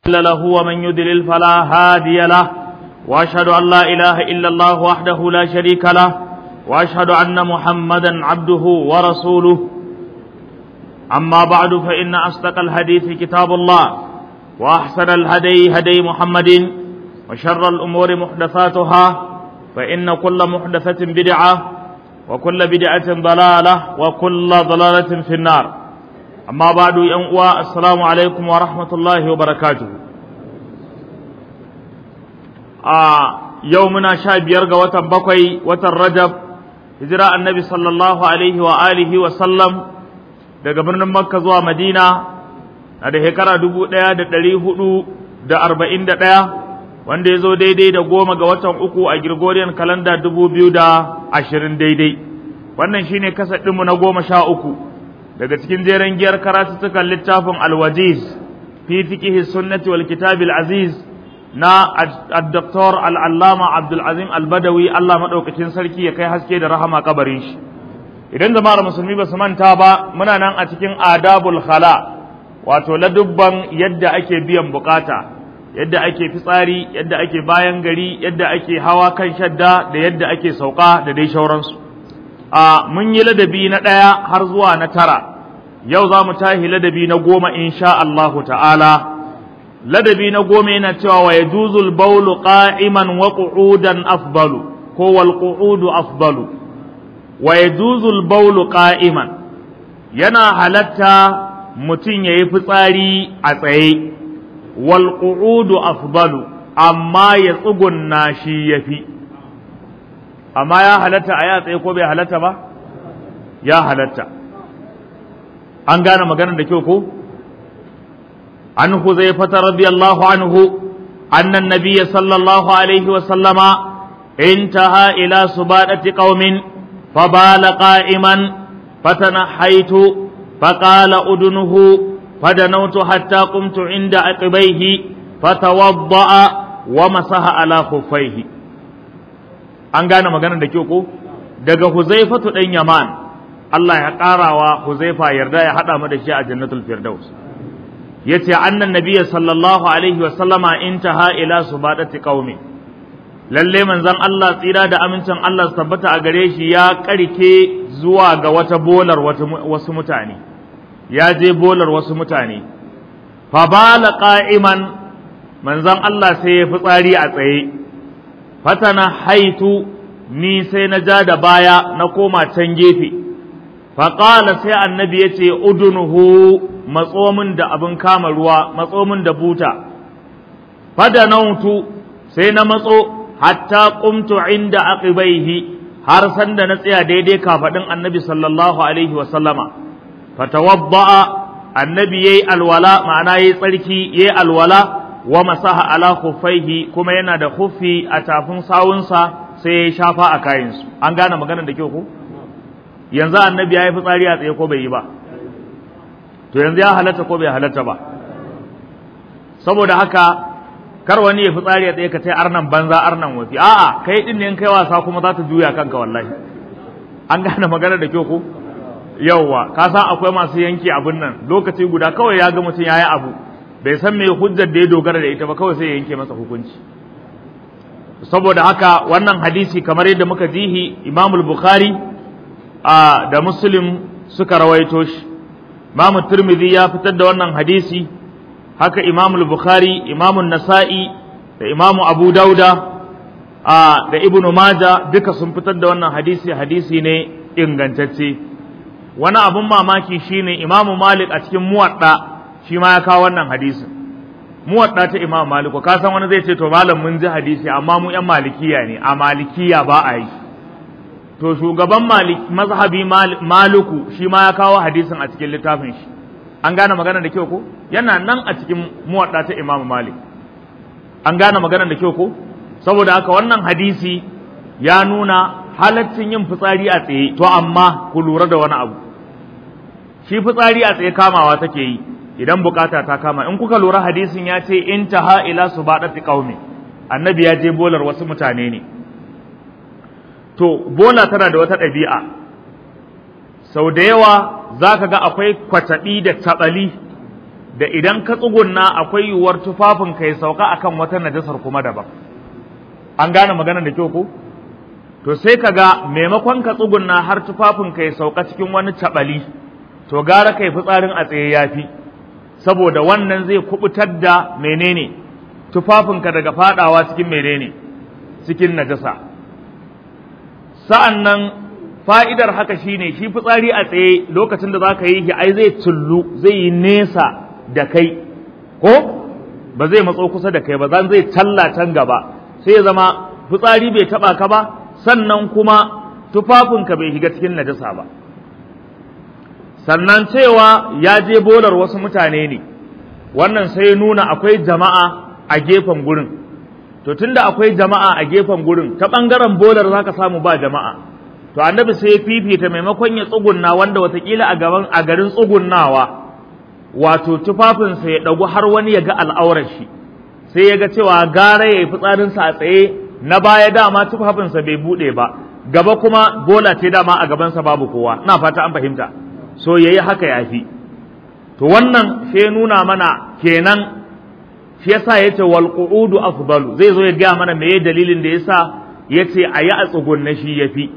له ومن يدلل فلا هادي له واشهد ان لا اله الا الله وحده لا شريك له واشهد ان محمدا عبده ورسوله اما بعد فان اصدق الحديث كتاب الله واحسن الهدي هدي محمد وشر الامور محدثاتها فان كل محدثه بدعه وكل بدعه ضلاله وكل ضلاله في النار amma ba da yan uwa assalamu alaikum wa rahmatullahi wa barakatuhu a yau muna sha biyar ga watan bakwai watan rajab hijira annabi sallallahu alaihi wa alihi wa sallam daga birnin makka zuwa madina na da shekara dubu ɗaya da ɗari hudu da arba'in da ɗaya wanda ya zo daidai da goma ga watan uku a Gregorian kalanda dubu biyu da ashirin daidai wannan shine kasa ɗinmu na goma sha uku daga cikin jeren giyar karatuttukan littafin alwajiz fi fiqhi sunnati wal kitab aziz na ad-doktor al-allama abdul azim al-badawi Allah madaukakin sarki ya kai haske da rahama kabarin shi idan jama'ar musulmi ba su manta ba muna nan a cikin adabul khala wato ladubban yadda ake biyan bukata yadda ake fitsari yadda ake bayan gari yadda ake hawa kan shadda da yadda ake sauka da dai shauransu a mun yi ladabi na ɗaya har zuwa na tara yau za mu tahi ladabi na goma insha Allahu ta'ala ladabi na goma yana cewa wa yajuzul bawlu qa'iman wa qu'udan afdalu ko wal qu'udu afdalu wa yajuzul bawlu qa'iman yana halatta mutum yayi fitsari a tsaye wal qu'udu afdalu amma ya tsugunna shi yafi amma ya halatta a ya tsaye ko bai halatta ba ya halatta an gane maganar da kyau ko an huzaifata radiyallahu anhu anna nabiyya sallallahu alaihi wa sallama intaha ila subadati qaumin fabala qa'iman fatanahaitu faqala udunuhu فدنوت حتى قمت عند عقبيه فتوضأ ومسح على خفيه an gane maganar da kyau ko daga huzaifatu ɗan yaman Allah ya ƙarawa huzaifa yarda ya haɗa mu da shi a jannatul firdaus yace annan nabiyyi sallallahu alaihi wa sallama intaha ila subadati qaumi lalle manzon Allah tsira da amincin Allah su tabbata a gare shi ya karke zuwa ga wata bolar wasu mutane ya je bolar wasu mutane fa bala qa'iman manzon Allah sai ya fitsari a tsaye fatana haitu ni sai na ja da baya na koma can gefe faƙala sai annabi ya ce udunuhu matsomin da abin kama ruwa matsomin da buta fadanautu sai na matso hatta qumtu inda aqibaihi har sanda na tsaya daidai kafadin annabi sallallahu alaihi wa sallama fatawadda'a annabi yayi alwala ma'ana yayi tsarki yayi alwala wa masaha ala khuffaihi kuma yana da khuffi a tafin sawunsa sai ya shafa a kayansu an gane maganar da kyau ko yanzu annabi ya yi fitsari a tsaye ko bai yi ba to yanzu ya halatta ko bai halatta ba saboda haka kar wani ya fitsari a tsaye ka ce arnan banza arnan wafi a'a kai din ne in kai wasa kuma za ta juya kanka wallahi an gane maganar da kyau ko yauwa ka san akwai masu yanki abin nan lokaci guda kawai ya ga mutum ya yi abu bai san me hujjar da ya dogara da ita ba kawai sai ya yanke masa hukunci saboda haka wannan hadisi kamar yadda muka jihi Imam Bukhari a da Muslim suka rawaito shi Imam Tirmidhi ya fitar da wannan hadisi haka Imam Bukhari Imam Nasa'i da Imam Abu Dauda a da Ibn Majah duka sun fitar da wannan hadisi hadisi ne ingantacce wani abun mamaki shine Imam Malik a cikin muwadda shi ma ya kawo wannan hadisin muwadda ta imam maliku ka san wani zai ce to malam mun ji hadisi amma mu yan malikiya ne a malikiya ba a yi to shugaban malik mazhabi maliku shi ma ya kawo hadisin a cikin littafin shi an gane magana da kyau ko yana nan a cikin muwadda ta imam malik an gane magana da kyau ko saboda haka wannan hadisi ya nuna halaccin yin fitsari a tsaye to amma ku lura da wani abu shi fitsari a tsaye kamawa take yi idan bukata ta kama in kuka lura hadisin ya ce intaha ila subadati qaumi annabi ya je bolar wasu mutane ne to bola tana da wata ɗabi'a sau da yawa za ka ga akwai kwataɓi da taɓali da idan ka tsugunna akwai yiwuwar tufafin ka ya sauka akan wata najasar kuma daban an gane maganar da kyau ko to sai ka ga maimakon ka tsugunna har tufafin ka ya sauka cikin wani cabali to gara kai fitsarin a tsaye yafi saboda wannan zai kubutar da menene tufafinka daga fadawa cikin menene cikin najasa sa'an nan fa'idar haka shine shi fitsari a tsaye lokacin da za ka yi shi ai zai tullu zai yi nesa da kai ko ba zai matso kusa da kai ba zan zai talla can gaba sai ya zama fitsari bai taba ka ba sannan kuma tufafinka bai shiga cikin najasa ba sannan cewa ya je bolar wasu mutane ne wannan sai nuna akwai jama'a a gefen gurin to tunda akwai jama'a a gefen gurin ta ɓangaren bolar za ka samu ba jama'a to annabi sai ya fifita maimakon ya tsugunna wanda watakila a gaban a garin tsugunnawa wato tufafinsa ya ɗagu har wani ya ga al'aurar shi sai ya ga cewa gara ya yi fitsarinsa a tsaye na baya dama tufafinsa bai buɗe ba gaba kuma bola ce dama a gabansa babu kowa ina fata an fahimta so ya yi haka ya fi to wannan sai nuna mana kenan shi yasa ya ce wal qu'udu afdalu zai zo ya gaya mana meye dalilin da yasa ya ce a yi a tsugunna shi ya fi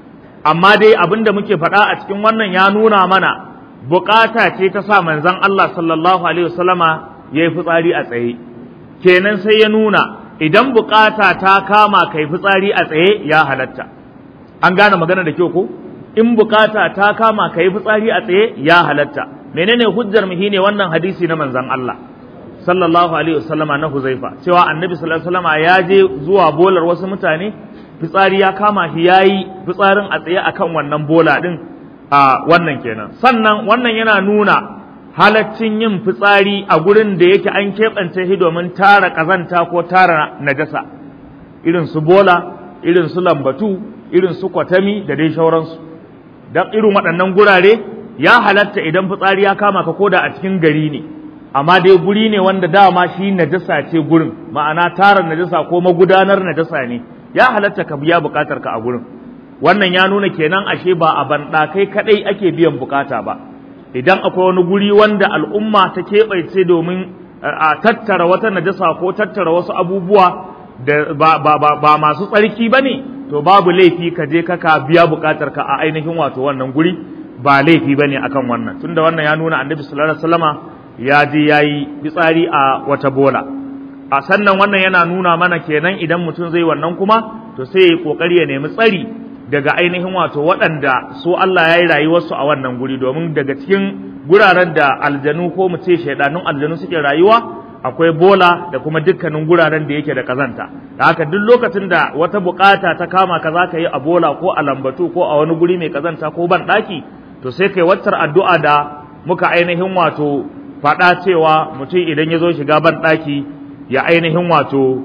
amma dai abin da muke faɗa a cikin wannan ya nuna mana bukata ce ta sa manzon Allah sallallahu alaihi wasallama ya yi fitsari a tsaye kenan sai ya nuna idan bukata ta kama kai fitsari a tsaye ya halatta an gane magana da kyau ko in bukata ta kama kai fitsari a tsaye ya halatta menene hujjar mu ne wannan hadisi na manzon Allah sallallahu alaihi wasallama na Huzaifa cewa annabi sallallahu alaihi wasallama ya je zuwa bolar wasu mutane fitsari ya kama shi yayi fitsarin a tsaye akan wannan bola din a wannan kenan sannan wannan yana nuna halaccin yin fitsari a gurin da yake an keɓance shi domin tara ƙazanta ko tara najasa irin su bola irin su lambatu irin su kwatami da dai shauransu don irin waɗannan gurare ya halatta idan fitsari ya kama ka koda a cikin gari ne amma dai guri ne wanda dama shi najasa ce gurin ma'ana tara najasa ko magudanar najasa ne ya halatta ka biya bukatar ka a gurin wannan ya nuna kenan ashe ba a banɗakai kaɗai ake biyan bukata ba idan akwai wani guri wanda al'umma ta keɓaice domin a tattara wata najasa ko tattara wasu abubuwa da ba, ba, ba, ba masu tsarki ba ne to babu laifi ka je ka ka biya bukatar ka a ainihin wato wannan guri ba laifi ba ne akan wannan tunda wannan ya nuna annabi sallallahu alaihi wasallama ya je ya yi fitsari a wata bola a sannan wannan yana nuna mana kenan idan mutum zai wannan kuma to sai ya yi kokari ya nemi tsari daga ainihin wato waɗanda su Allah ya yi rayuwarsu a wannan guri domin daga cikin guraren da aljanu ko mu ce shaidanun aljanu suke rayuwa akwai bola da kuma dukkanin guraren da yake da kazanta da haka duk lokacin da wata bukata ta kama ka za ka yi a bola ko a lambatu ko a wani guri mai kazanta ko ban ɗaki to sai kai waccar addu'a da muka ainihin wato faɗa cewa mutum idan ya zo shiga ban ɗaki ya ainihin wato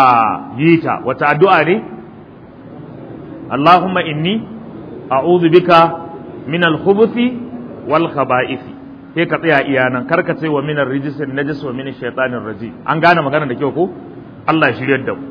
a yi ta wata addu'a ne Allahumma inni a'udhu bika min al-khubuthi wal khaba'isi sai ka tsaya iya nan kar ka ce wa minar rijisin najis wa min shaitanir raji an gane magana da kyau ko Allah ya shiryar da mu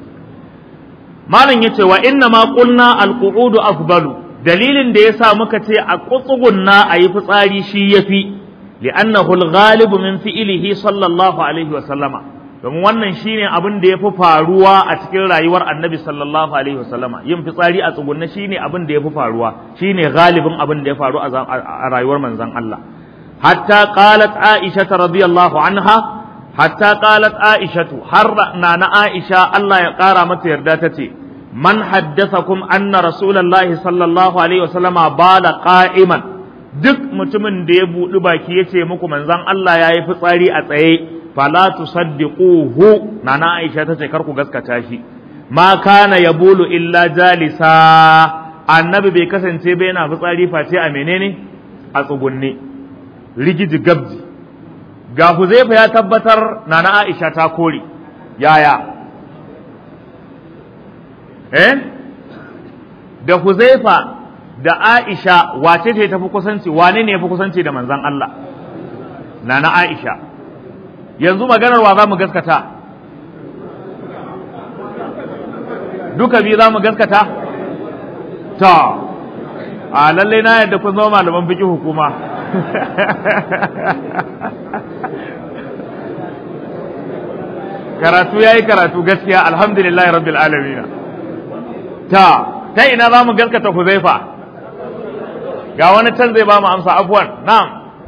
malam yace wa inna ma qulna al-qu'udu afdalu dalilin da yasa muka ce a kutsugunna ayi fitsari shi yafi li'annahu al-ghalibu min fi'lihi sallallahu alaihi wa sallama domin wannan shine abin da yafi faruwa a cikin rayuwar annabi sallallahu alaihi wa sallama yin fitsari a tsugunna shine abin da yafi faruwa shine galibin abin da ya faru a rayuwar manzon Allah hatta qalat aisha radiyallahu anha hatta qalat aisha har na na aisha Allah ya kara mata yarda tace man haddathakum anna rasulullahi sallallahu alaihi wa sallama bala qa'iman duk mutumin da ya buɗi baki ya ce muku manzan Allah ya yi fitsari a tsaye fala tusaddiquhu nana Aisha ta ce kar ku gaskata shi ma kana yabulu illa jalisa annabi bai kasance ba yana fitsari face a menene a tsugunne rigiji gabji ga Huzaifa ya tabbatar nana Aisha ta kore yaya eh da Huzaifa da Aisha wace ce tafi kusanci wane ne yafi kusanci da manzon Allah nana Aisha yanzu maganar wa za mu gaskata duka biyu za mu gaskata ta a lallai na yadda kun zama malaman biki hukuma karatu ya yi karatu gaskiya alhamdulillah rabbil alamin ta ta ina za mu gaskata huzaifa ga wani can zai ba mu amsa afwan na'am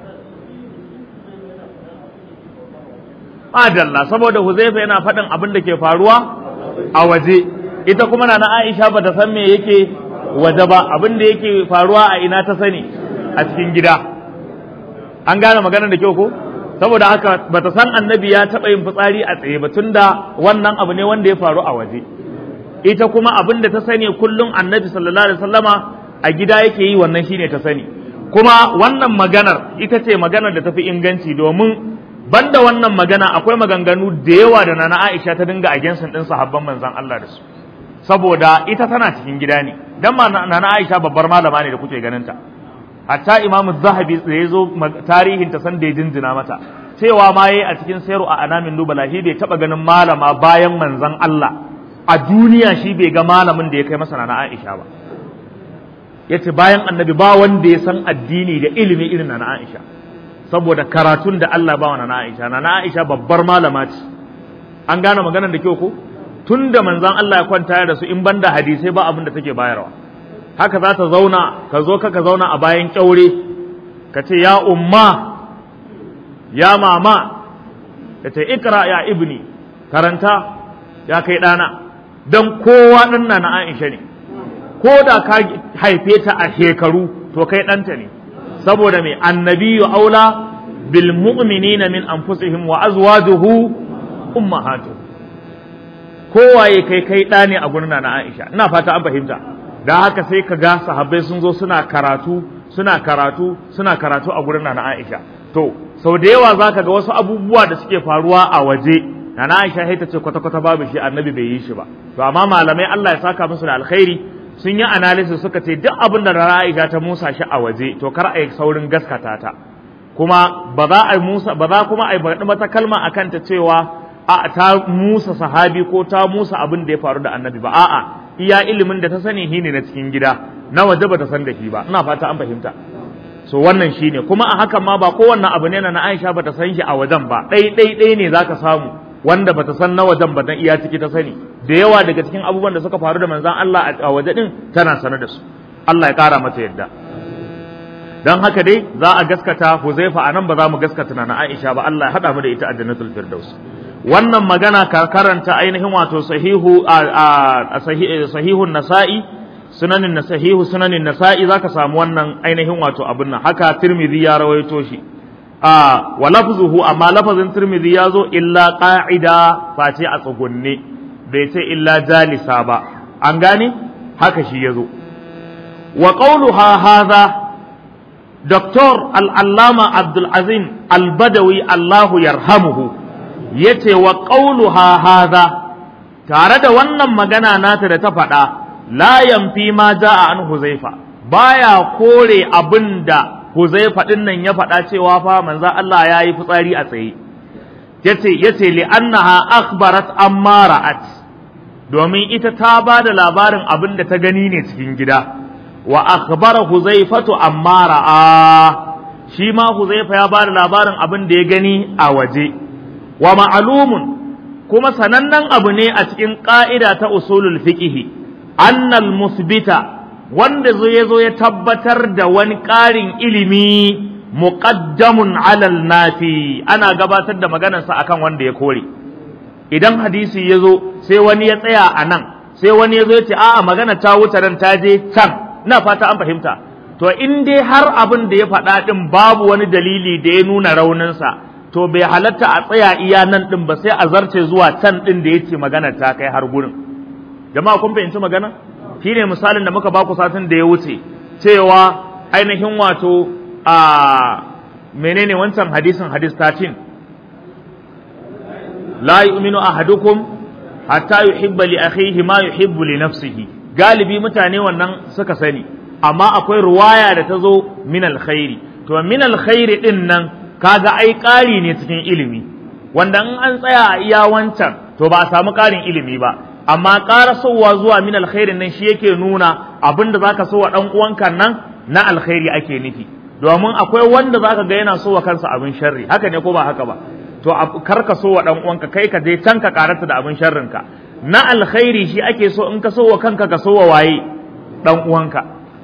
madalla saboda huzaifa yana faɗin abin da ke faruwa a waje ita kuma na aisha ba ta san me yake waje ba abin da yake faruwa a ina ta sani a cikin gida an gane maganar da kyau ko saboda haka bata san annabi ya taɓa yin fitsari a tsaye ba tunda wannan abu ne wanda ya faru a waje ita kuma abin da ta sani kullum annabi sallallahu alaihi wasallama a gida yake yi wannan shine ta sani kuma wannan maganar ita ce maganar da tafi inganci domin banda wannan magana akwai maganganu da yawa da nana Aisha ta dinga a gensin din sahabban manzon Allah da su saboda ita tana cikin gida ne dan ma nana Aisha babbar malama ne da kuke ganin ta hatta imamu zahabi da ya zo tarihin ta san da ya jinjina mata cewa ma yayi a cikin sayru a anamin nubala shi bai taba ganin malama bayan manzon Allah a duniya shi bai ga malamin da ya kai masa na Aisha ba yace bayan annabi ba wanda ya san addini da ilimi irin na Aisha saboda karatun da Allah ba wa na Aisha na Aisha babbar malama ce an gane maganar da kyau ko tunda manzon Allah ya kwanta da su in banda hadisai ba abin da take bayarwa haka za ta zauna ka zo ka zauna a bayan kyaure ka ce ya umma ya mama ka ce ikra ya ibni karanta ya kai ɗana don kowa ɗan na Aisha ne ko da ka haife ta a shekaru to kai ɗanta ne saboda mai annabiyu aula bil mu'minina min anfusihim wa azwajuhu ummahatuhum kowaye kai kai ɗa ne a gurin na Aisha ina fata an fahimta da haka sai ka ga sahabbai sun zo suna karatu suna karatu suna karatu a gurin na Aisha to sau da yawa zaka ga wasu abubuwa da suke faruwa a waje na Aisha sai ta ce kwata kwata babu shi annabi bai yi shi ba to amma malamai Allah ya saka musu da alkhairi sun yi analysis suka ce duk abin da na Aisha ta musa shi a waje to kar a yi saurin gaskata ta kuma ba za a musa ba za kuma a yi mata kalma akan ta cewa a ta musa sahabi ko ta musa abin da ya faru da annabi ba a'a iya ilimin da ta sani shi ne na cikin gida na waje ba ta san da shi ba ina fata an fahimta so wannan shine kuma a hakan ma ba kowanne abu ne na Aisha ba ta san shi a wajen ba ɗai ɗai ɗai ne zaka samu wanda bata san na wajen ba dan iya ciki ta sani da yawa daga cikin abubuwan da suka faru da manzon Allah a waje din tana sanar da su Allah ya kara mata yadda dan haka dai za a gaskata Huzaifa anan ba za mu gaskata na Aisha ba Allah ya hada mu da ita a Jannatul Firdaus wannan magana ka karanta ainihin wato sahihu a sahihun nasa'i sunanin na sahihu sunanin nasa'i zaka samu wannan ainihin wato abin nan haka tirmidhi ya rawaito shi a wa lafzuhu amma lafazin tirmidhi ya zo illa qa'ida face a tsugunne bai ce illa jalisa ba an gane haka shi ya zo wa qawluha hadha Dr. Al-Allama Abdul Azim Al-Badawi Allahu yarhamuhu yace wa qauluha hadha tare da wannan magana nata da ta faɗa la yanfi ma jaa an huzaifa baya kore abinda huzaifa din nan ya faɗa cewa fa manzo Allah yayi fitsari a tsaye yace yace li annaha akhbarat amma ra'at domin ita ta ba da labarin abin da ta gani ne cikin gida wa akhbara huzaifatu amma ra'a shi ma huzaifa ya ba da labarin abin da ya gani a waje wa ma'alumun kuma sanannen abu ne a cikin ƙa'ida ta usulul fiqhi annal musbita wanda zo ya zo ya tabbatar da wani ƙarin ilimi muqaddamun alal nafi ana gabatar da maganarsa akan wanda ya kore idan hadisi ya zo sai wani ya tsaya a nan sai wani ya zo ya ce a'a magana ta wuce nan ta je can ina fata an fahimta to in dai har abin da ya faɗa ɗin babu wani dalili da ya nuna rauninsa to bai halatta a tsaya iya nan din ba sai a zarce zuwa can din da yace magana ta kai har gurin jama'a kun fahimci magana shine misalin da muka baku satin da ya wuce cewa ainihin wato a menene wancan hadisin hadis 13 la yu'minu ahadukum hatta yuhibba li akhihi ma yuhibbu li nafsihi galibi mutane wannan suka sani amma akwai ruwaya da ta zo min alkhairi to min alkhairi din nan kaga ai ƙari ne cikin ilimi wanda in an tsaya a iya wancan to ba a samu ƙarin ilimi ba amma ƙara sowa zuwa min alkhairin nan shi yake nuna abin da zaka so wa ɗan uwanka nan na alkhairi ake nufi domin akwai wanda zaka ga yana so wa kansa abin sharri haka ne ko ba haka ba to kar ka so wa dan uwanka kai ka je can ka karata da abin sharrin ka na alkhairi shi ake so in ka so wa kanka ka so wa waye dan uwanka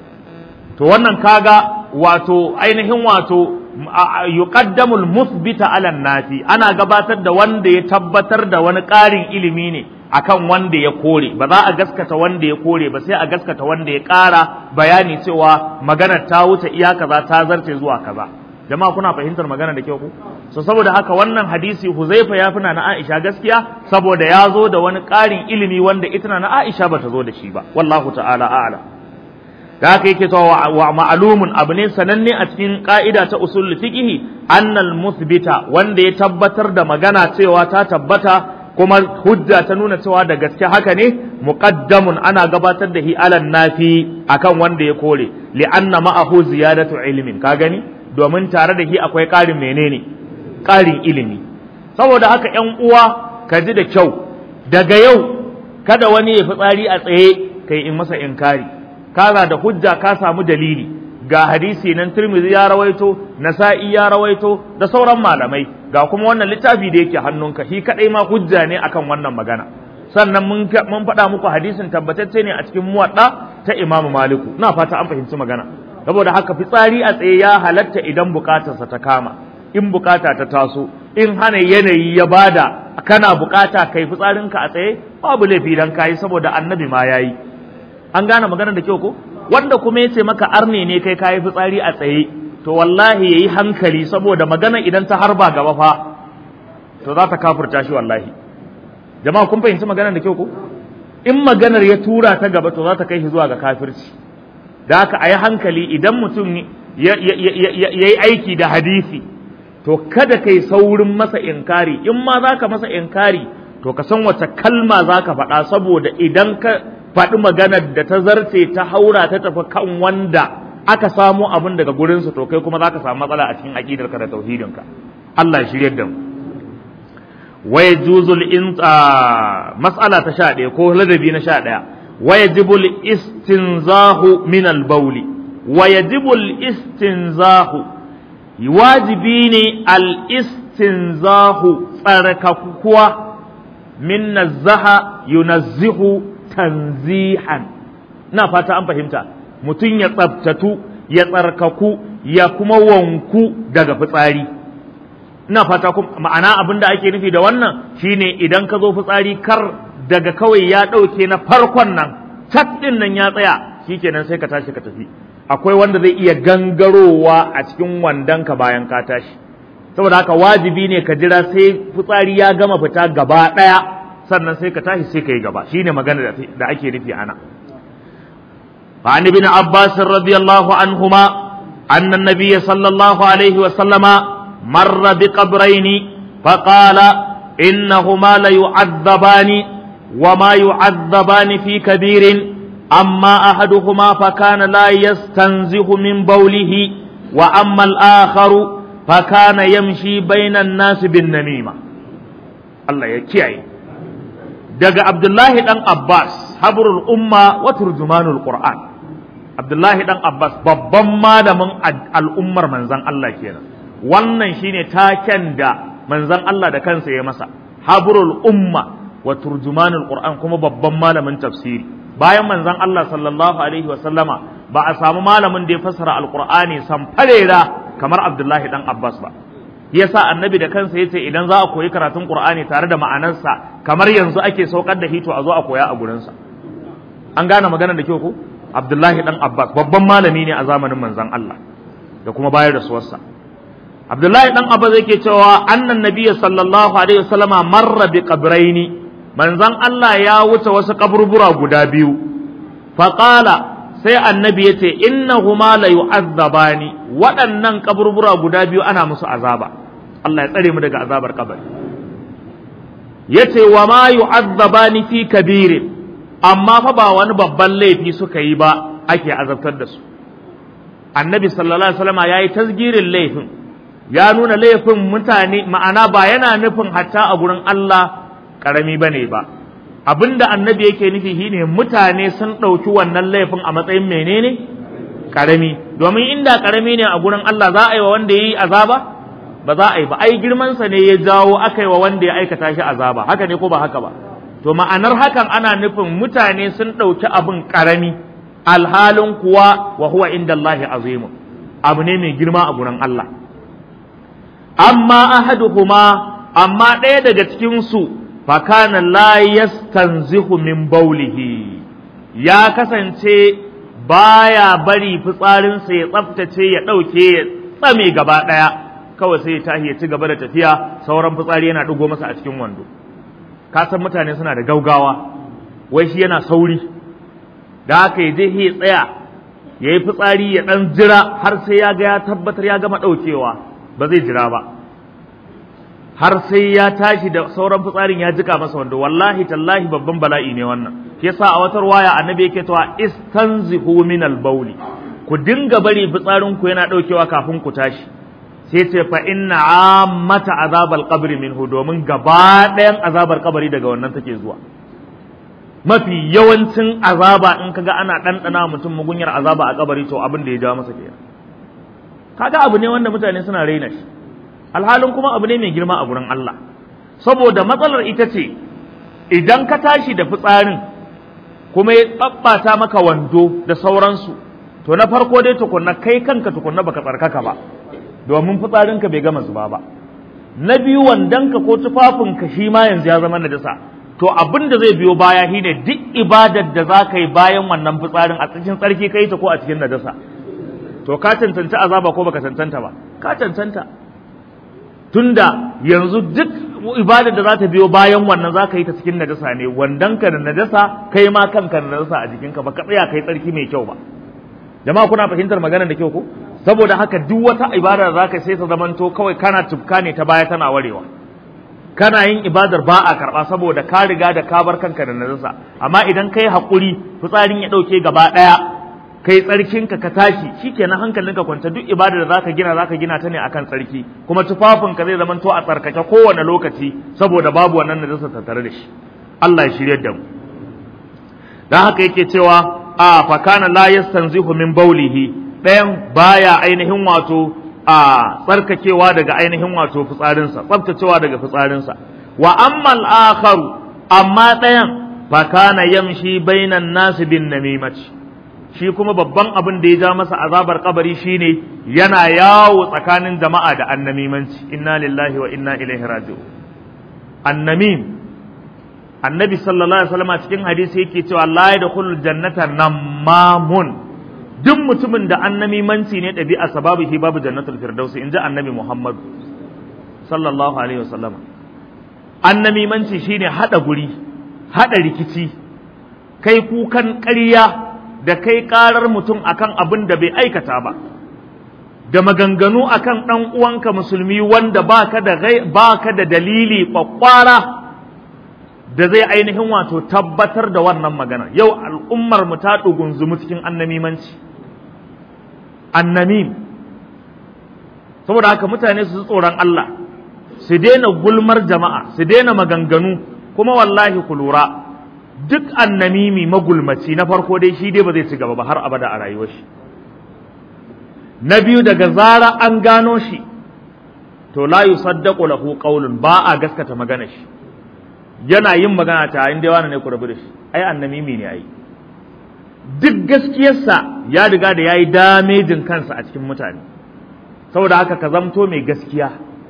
to wannan kaga wato ainihin wato yuqaddamu al-muthbita ala nafi ana gabatar da wanda ya tabbatar da wani ƙarin ilimi ne akan wanda ya kore ba za a gaskata wanda ya kore ba sai a gaskata wanda ya ƙara bayani cewa magana ta wuce iya kaza ta zarce zuwa kaza jama'a kuna fahimtar magana da kyau ku so saboda haka wannan hadisi Huzaifa ya fina na Aisha gaskiya saboda ya zo da wani ƙarin ilimi wanda ita na Aisha bata zo da shi ba wallahu ta'ala a'lam da haka yake cewa wa ma'lumun abu ne sananne a cikin ka'ida ta usul fiqhi annal muthbita wanda ya tabbatar da magana cewa ta tabbata kuma hujja ta nuna cewa da gaske haka ne muqaddamun ana gabatar da hi alan nafi akan wanda ya kore li anna ma'ahu ziyadatu ilmin ka gani domin tare da hi akwai ƙarin menene ƙarin ilimi saboda haka ƴan uwa ka ji da kyau daga yau kada wani ya fitsari a tsaye kai in masa inkari kaza da hujja ka samu dalili ga hadisi nan Tirmidhi ya rawaito Nasa'i ya rawaito da sauran malamai ga kuma wannan littafi da yake hannunka shi kadai ma hujja ne akan wannan magana sannan mun mun faɗa muku hadisin tabbatacce ne a cikin muwadda ta Imam Maliku ina fata an fahimci magana saboda haka fitsari a tsaye ya halatta idan bukatarsa ta kama in bukata ta taso in hana yanayi ya bada kana bukata kai fitsarinka a tsaye babu laifi dan kai saboda annabi ma yayi an gane maganar da kyau ko wanda kuma ya ce maka arne ne kai kayi fitsari a tsaye to wallahi yayi hankali saboda magana idan ta harba gaba fa to za ta kafurta shi wallahi jama'a kun fahimci maganar da kyau ko in maganar ya tura ta gaba to za ta kai shi zuwa ga kafirci da haka a yi hankali idan mutum ya yi aiki da hadisi to kada kai saurin masa inkari in ma za ka masa inkari to ka san wace kalma za ka faɗa saboda idan ka faɗi maganar da ta zarce ta haura ta tafi kan wanda aka samo abin daga gurinsa to kai kuma za ka samu matsala a cikin aƙidarka da tauhidinka Allah ya shirye da mu waya juzul in mas'ala ta sha ɗaya ko ladabi na sha ɗaya waya jibul istinzahu min al-bawli waya jibul istinzahu wajibi ne al-istinzahu tsarkakuwa min nazzaha yunazzihu tanzihan na fata an fahimta mutum ya tsabtatu ya tsarkaku ya kuma wanku daga fitsari ina fata ma'ana abin da ake nufi da wannan shine idan ka zo fitsari kar daga kawai ya ɗauke na farkon nan cat ɗin nan ya tsaya shikenan sai ka tashi ka tafi akwai wanda zai iya gangarowa a cikin wandonka bayan ka tashi saboda haka wajibi ne ka jira sai fitsari ya gama fita gaba ɗaya sannan sai ka tashi sai ka yi gaba shine magana da ake nufi ana فعن ابن عباس رضي الله عنهما أن النبي صلى الله عليه وسلم مر بقبرين فقال إنهما ليعذبان وما يعذبان في كبير أما أحدهما فكان لا يستنزه من بوله وأما الآخر فكان يمشي بين الناس بالنميمة الله يكيعي daga Abdullahi dan Abbas habrul umma wa turjumanul Qur'an Abdullahi dan Abbas babban malamin al'ummar manzan Allah kenan wannan shine taken da manzan Allah da kansa ya masa habrul umma wa turjumanul Qur'an kuma babban malamin tafsiri bayan manzan Allah sallallahu alaihi wa sallama ba a samu malamin da ya fassara alqur'ani san farera kamar Abdullahi dan Abbas ba yasa annabi da kansa yace idan za a koyi karatun Qur'ani tare da ma'anarsa kamar yanzu ake saukar da hito a zo a koya a gurinsa an gane maganar da kyau ko Abdullahi dan Abbas babban malami ne a zamanin manzon Allah da kuma bayar da suwarsa Abdullahi dan Abbas yake cewa annan nabiyyi sallallahu alaihi wasallama marra bi qabraini manzon Allah ya wuce wasu kaburbura guda biyu faqala sai annabi yace innahuma la yu'azzabani waɗannan kaburbura guda biyu ana musu azaba Allah ya tsare mu daga azabar kabari yace wa ma yu'azzabani fi kabirin amma fa ba wani babban laifi suka yi ba ake azabtar da su annabi sallallahu alaihi wasallam yayi tasgirin laifin ya nuna laifin mutane ma'ana ba yana nufin hatta a gurin Allah karami bane ba abinda annabi yake nufi shine mutane sun ɗauki wannan laifin a matsayin menene karami domin inda karami ne a gurin Allah za a yi wa wanda ya yi azaba ba za a yi ba ai girmansa ne ya jawo aka yi wa wanda ya aikata shi azaba haka ne ko ba haka ba to ma'anar hakan ana nufin mutane sun ɗauki abin karami alhalin kuwa wa huwa inda Allahi azimu abu ne mai girma a gurin Allah amma ahaduhuma amma ɗaya daga cikin su fakana la yastanzihu min baulihi ya kasance baya bari fitsarinsa ya tsaftace ya ɗauke ya tsame gaba ɗaya kawai sai ya tahi ya ci gaba da tafiya sauran fitsari yana ɗigo masa a cikin wando ka san mutane suna da gaugawa wai shi yana sauri da haka ya je ya tsaya ya yi fitsari ya ɗan jira har sai ya ga ya tabbatar ya gama ɗaukewa ba zai jira ba har sai ya tashi da sauran fitsarin ya jika masa wando wallahi tallahi babban bala'i ne wannan yasa a watar waya annabi yake cewa istanzihu min al-bawli ku dinga bari fitsarin ku yana daukewa kafin ku tashi sai ce fa inna ammata azabal qabri minhu domin gaba ɗayan azabar kabari daga wannan take zuwa mafi yawancin azaba in kaga ana ɗanɗana mutum mugunyar azaba a kabari to abin da ya jawo masa kenan kaga abu ne wanda mutane suna raina shi alhalin kuma abu ne mai girma a gurin Allah saboda matsalar ita ce idan ka tashi da fitsarin kuma ya tsabbata maka wando da sauransu to na farko dai tukunna kai kanka tukunna baka tsarkaka ba domin fitsarinka bai gama zuba ba na biyu wandonka ko tufafinka shi ma yanzu ya zama najasa to abin da zai biyo baya shine duk ibadar da za ka yi bayan wannan fitsarin a cikin tsarki kai ta ko a cikin najasa to ka cancanta azaba ko baka cancanta ba ka cancanta tunda yanzu duk ibadar da za ta biyo bayan wannan za ka yi ta cikin najasa ne wandonka da najasa kai ma kanka da najasa a jikinka ba ka tsaya kai tsarki mai kyau ba jama'a kuna fahimtar maganar da kyau ko saboda haka duk wata ibada da zaka sai ta zamanto kawai kana tufka ne ta baya tana warewa kana yin ibadar ba a karba saboda ka riga da ka bar kanka da najasa amma idan kai hakuri fitsarin ya dauke gaba daya kai tsarkinka ka tashi shikenan hankalinka kwanta duk ibada da zaka gina zaka gina ta ne akan tsarki kuma tufafinka zai zamanto a tsarkake kowane lokaci saboda babu wannan najasa tattare da shi Allah ya shiryar da mu dan haka yake cewa a fakana la yastanzihu min baulihi ɗayan baya ainihin wato a tsarkakewa daga ainihin wato fitsarinsa tsaftacewa daga fitsarinsa wa ammal akharu amma ɗayan fakana yamshi bainan nasu bin namimati shi kuma babban abin da ya ja masa azabar kabari shine yana yawo tsakanin jama'a da annamimanci inna lillahi wa inna ilaihi raji'un annamim annabi sallallahu alaihi wasallam cikin hadisi yake cewa la yadkhulul jannata namamun duk mutumin da annamimanci ne ɗabi'a sababu shi babu jannatul firdausi inji annabi muhammad sallallahu alaihi wasallam annamimanci shine hada guri hada rikici kai kukan ƙarya da kai karar mutum akan abin da bai aikata ba da maganganu akan ɗan uwanka musulmi wanda baka da baka da dalili kwakwara da zai ainihin wato tabbatar da wannan magana yau al'ummar mu ta ɗugunzumu cikin annamimanci annamim saboda haka mutane su tsoron Allah su daina gulmar jama'a su daina maganganu kuma wallahi ku lura duk annamimi magulmaci na farko dai shi dai ba zai ci gaba ba har abada a rayuwar shi na biyu daga zara an gano shi to la yusaddaqu lahu qawlun ba a gaskata magana shi yana yin magana ta inda wani ne ku rabu da shi ai annamimi ne ai duk gaskiyarsa ya riga da yayi damejin kansa a cikin mutane saboda haka ka zamto mai gaskiya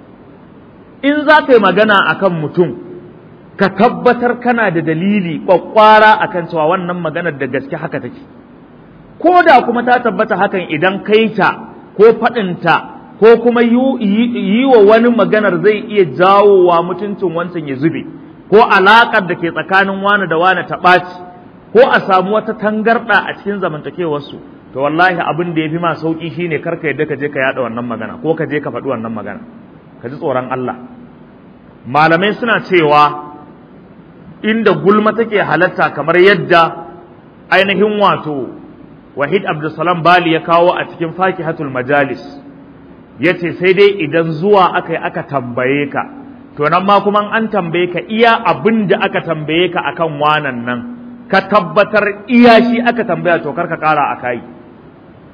in za ka yi magana akan mutum ka tabbatar kana da dalili kwakwara akan cewa wannan maganar da gaske haka take ko da kuma ta tabbata hakan idan kai ta ko faɗinta ko kuma yi wa wani maganar zai iya jawowa mutuncin wancan ya zube ko alaƙar da ke tsakanin wani da wani ta ɓaci ko a samu wata tangarɗa a cikin zamantakewarsu to wallahi abin da ya fi ma sauƙi shine kar ka yadda ka je ka yaɗa wannan magana ko ka je ka faɗi wannan magana ka ji tsoron Allah malamai suna cewa inda gulma take halatta kamar yadda ainihin wato wahid abdulsalam bali ya kawo a cikin fakihatul majalis ya ce sai dai idan zuwa aka yi aka tambaye ka to nan ma kuma an tambaye ka iya abin da aka tambaye ka akan wanan nan ka tabbatar iya shi aka tambaya to kar ka kara a kai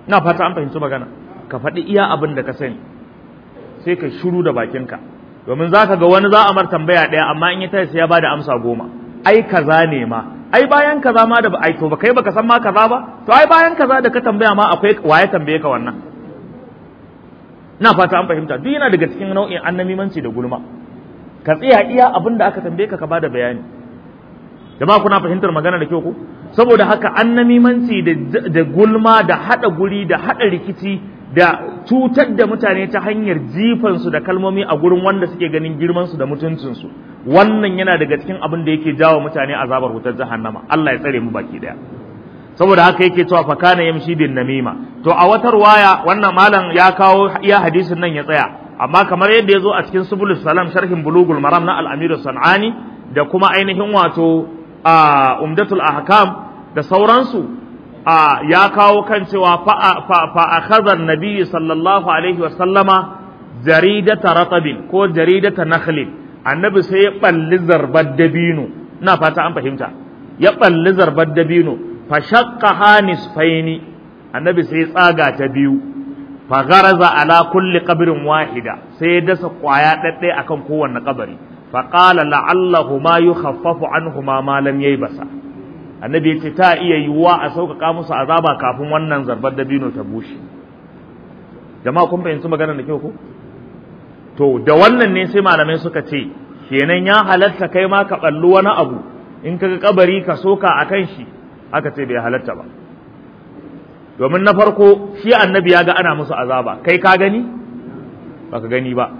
ina fata an fahimci magana ka faɗi iya abin da ka sani sai ka shiru da bakinka domin za ka ga wani za a mar tambaya ɗaya amma in ya tashi sai ya bada amsa goma ai kaza ne ma ai bayan kaza ma da ai to ba kai baka san ma kaza ba to ai bayan kaza da ka tambaya ma akwai waye tambaye ka wannan ina fata an fahimta duk yana daga cikin nau'in annamimanci da gulma ka tsaya iya abin da aka tambaye ka ka bada bayani jama'a kuna fahimtar magana da kyau ko saboda haka annamimanci da da gulma da hada guri da hada rikici da cutar da mutane ta hanyar jifansu da kalmomi a gurin wanda suke ganin girmansu da mutuncinsu wannan yana daga cikin abin da yake jawo mutane azabar wutar jahannama Allah ya tsare mu baki daya saboda haka yake cewa fa kana yamshi bin namima to a watar waya wannan malam ya kawo iya hadisin nan ya tsaya amma kamar yadda ya zo a cikin subulus salam sharhin bulugul maram na al-amir sanani da kuma ainihin wato a umdatul ahkam da sauransu a ya kawo kan cewa fa akhadha an-nabi sallallahu alaihi wa sallama jaridata ratabin ko jaridata nakhlin annabi sai ya balli zarbar dabino ina fata an fahimta ya balli zarbar dabino fa shaqqa nisfaini annabi sai ya tsaga ta biyu fa gharaza ala kulli qabrin wahida sai ya dasa kwaya daddai akan kowanne kabari fa qala la'allahu ma yukhaffafu anhuma ma lam yaybasa annabi yace ta iya yiwuwa a sauƙaƙa musu azaba kafin wannan zarbar dabino ta bushe jama'a kun fahimci maganar da kyau ko to da wannan ne sai malamai suka ce kenan ya halatta kai ma ka ballu wani abu in kaga kabari ka soka akan shi aka ce bai halatta ba domin na farko shi annabi ya ga ana musu azaba kai ka gani baka gani ba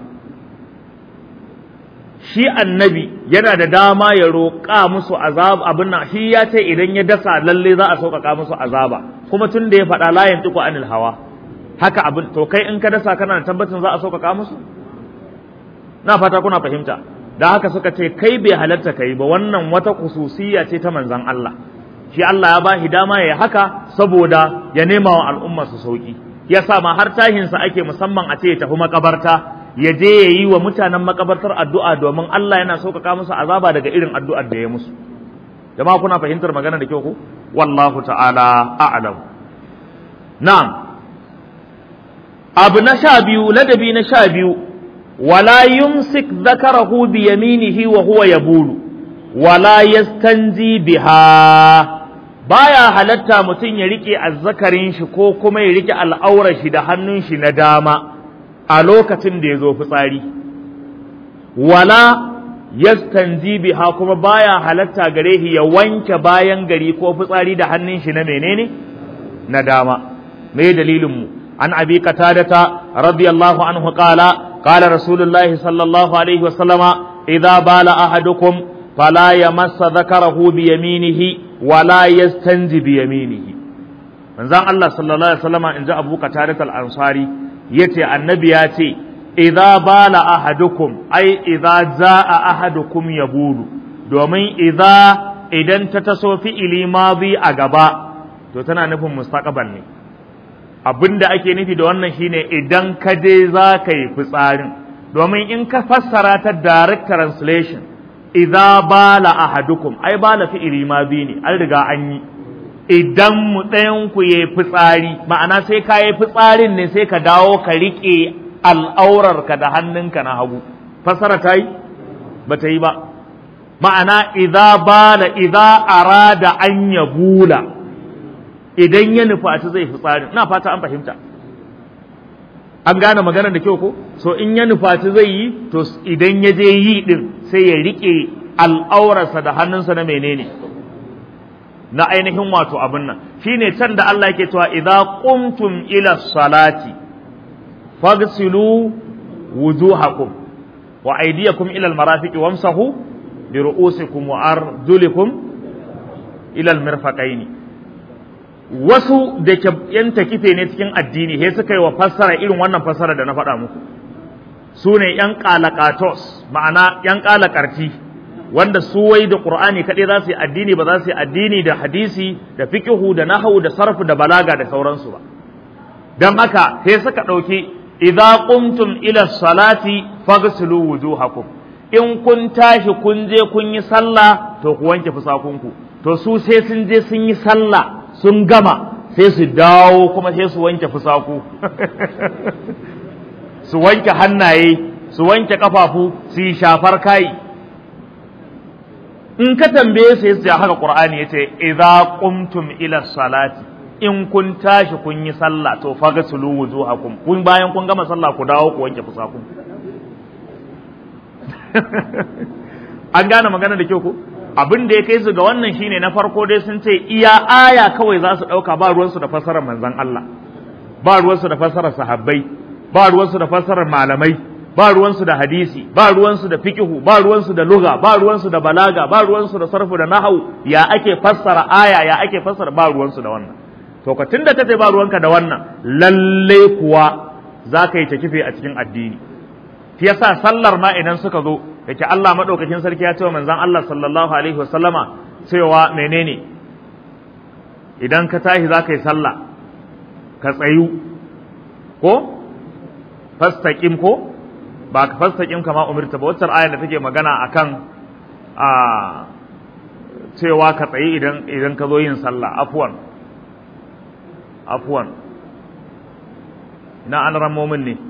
shi annabi yana da dama ya roƙa musu azab abin nan shi ya ce idan ya dasa lalle za a sauƙaƙa musu azaba kuma tun da ya faɗa la yantiqu anil hawa haka abin to kai in ka dasa kana da tabbacin za a sauƙaƙa musu na fata kuna fahimta da haka suka ce kai bai halatta kai ba wannan wata kususiyya ce ta manzon Allah shi Allah ya ba shi dama ya haka saboda ya nema wa al'umma su sauki yasa ma har tahinsa ake musamman a ce ya tafi makabarta ya je ya yi wa mutanen makabartar addu'a domin Allah yana sauƙaƙa musu azaba daga irin addu'ar da ya musu jama'a kuna fahimtar magana da kyau ko wallahu ta'ala a'lam na'am abu na sha biyu ladabi na sha biyu wala yumsik dhakarahu bi yaminihi wa huwa yabulu wala yastanji biha baya halatta mutum ya rike azzakarin shi ko kuma ya rike al'aurar shi da hannun shi na dama a lokacin da ya zo fitsari wala yastanji biha kuma baya halatta gare shi ya wanke bayan gari ko fitsari da hannun shi na menene na dama me dalilin mu an abi qatadata radiyallahu anhu qala qala rasulullahi sallallahu alaihi wa sallama idza bala ahadukum fala yamassa dhakarahu bi yaminihi wala yastanji bi yaminihi manzon Allah sallallahu alaihi wa sallama inja abu qatadata al-ansari yace annabi ya ce idza bala ahadukum ai idza jaa ahadukum yabulu domin idza idan ta taso fi'ili madi a gaba to tana nufin mustaqbal ne abinda ake nufi da wannan shine idan ka je za ka yi fitsarin domin in ka fassara ta direct translation idza bala ahadukum ai bala fi'ili madi ne an riga an yi idan mu ɗayan ku yi fitsari ma'ana sai ka yi fitsarin ne sai ka dawo ka riƙe al'aurarka da hannunka na hagu fasara ta yi ba ta yi ba ma'ana idza bala idza arada an ya bula idan ya nufaci zai fitsari na fata an fahimta an gane maganar da kyau ko so in ya nufaci zai yi to idan ya je yi din sai ya riƙe al'aurarsa da hannunsa na menene na ainihin wato abin nan shine can da Allah yake cewa idza qumtum ila salati faghsilu wujuhakum wa aydiyakum ila almarafiqi wamsahu bi ru'usikum wa arjulikum ila almirfaqaini wasu da ke yan takife ne cikin addini he suka yi wa fassara irin wannan fassara da na faɗa muku su ne yan qalaqatos ma'ana yan qalakarti wanda su wai da Qur'ani kaɗai za su yi addini ba za su yi addini da hadisi da fiqhu da nahwu da sarfu da balaga da sauransu ba dan haka sai suka ɗauki idza qumtum ila salati faghsilu wujuhakum in kun tashi kun je kun yi sallah to ku wanke fusakunku to su sai sun je sun yi sallah sun gama sai su dawo kuma sai su wanke fusaku su wanke hannaye su wanke kafafu su yi shafar kai in ka tambaye su yace haka qur'ani yace idza qumtum ila salati in kun tashi kun yi sallah to fagasulu wujuhakum kun bayan kun gama sallah ku dawo ku wanke fusaku an gane magana da kyau ko abin da ya kai su ga wannan shine na farko dai sun ce iya aya kawai za su ɗauka ba ruwansu da fassarar manzon Allah ba ruwansu da fassarar sahabbai ba ruwansu da fassarar malamai ba ruwansu da hadisi ba ruwansu da fikihu ba ruwansu da lugha ba ruwansu da balaga ba ruwansu da sarfu da nahau ya ake fassara aya ya ake fassara ba ruwansu da wannan to ka tunda kace ba ruwanka da wannan lalle kuwa za ka yi ta kife a cikin addini shi yasa sallar ma idan suka zo yake Allah madaukakin sarki ya ce wa manzon Allah sallallahu alaihi wasallama cewa menene idan ka tashi za ka yi sallah ka tsayu ko fastaqim ko ba ka fastaqim kama umirta ba wacce ayar da take magana akan a cewa ka tsayi idan idan ka zo yin sallah afwan afwan ina an ramomin ne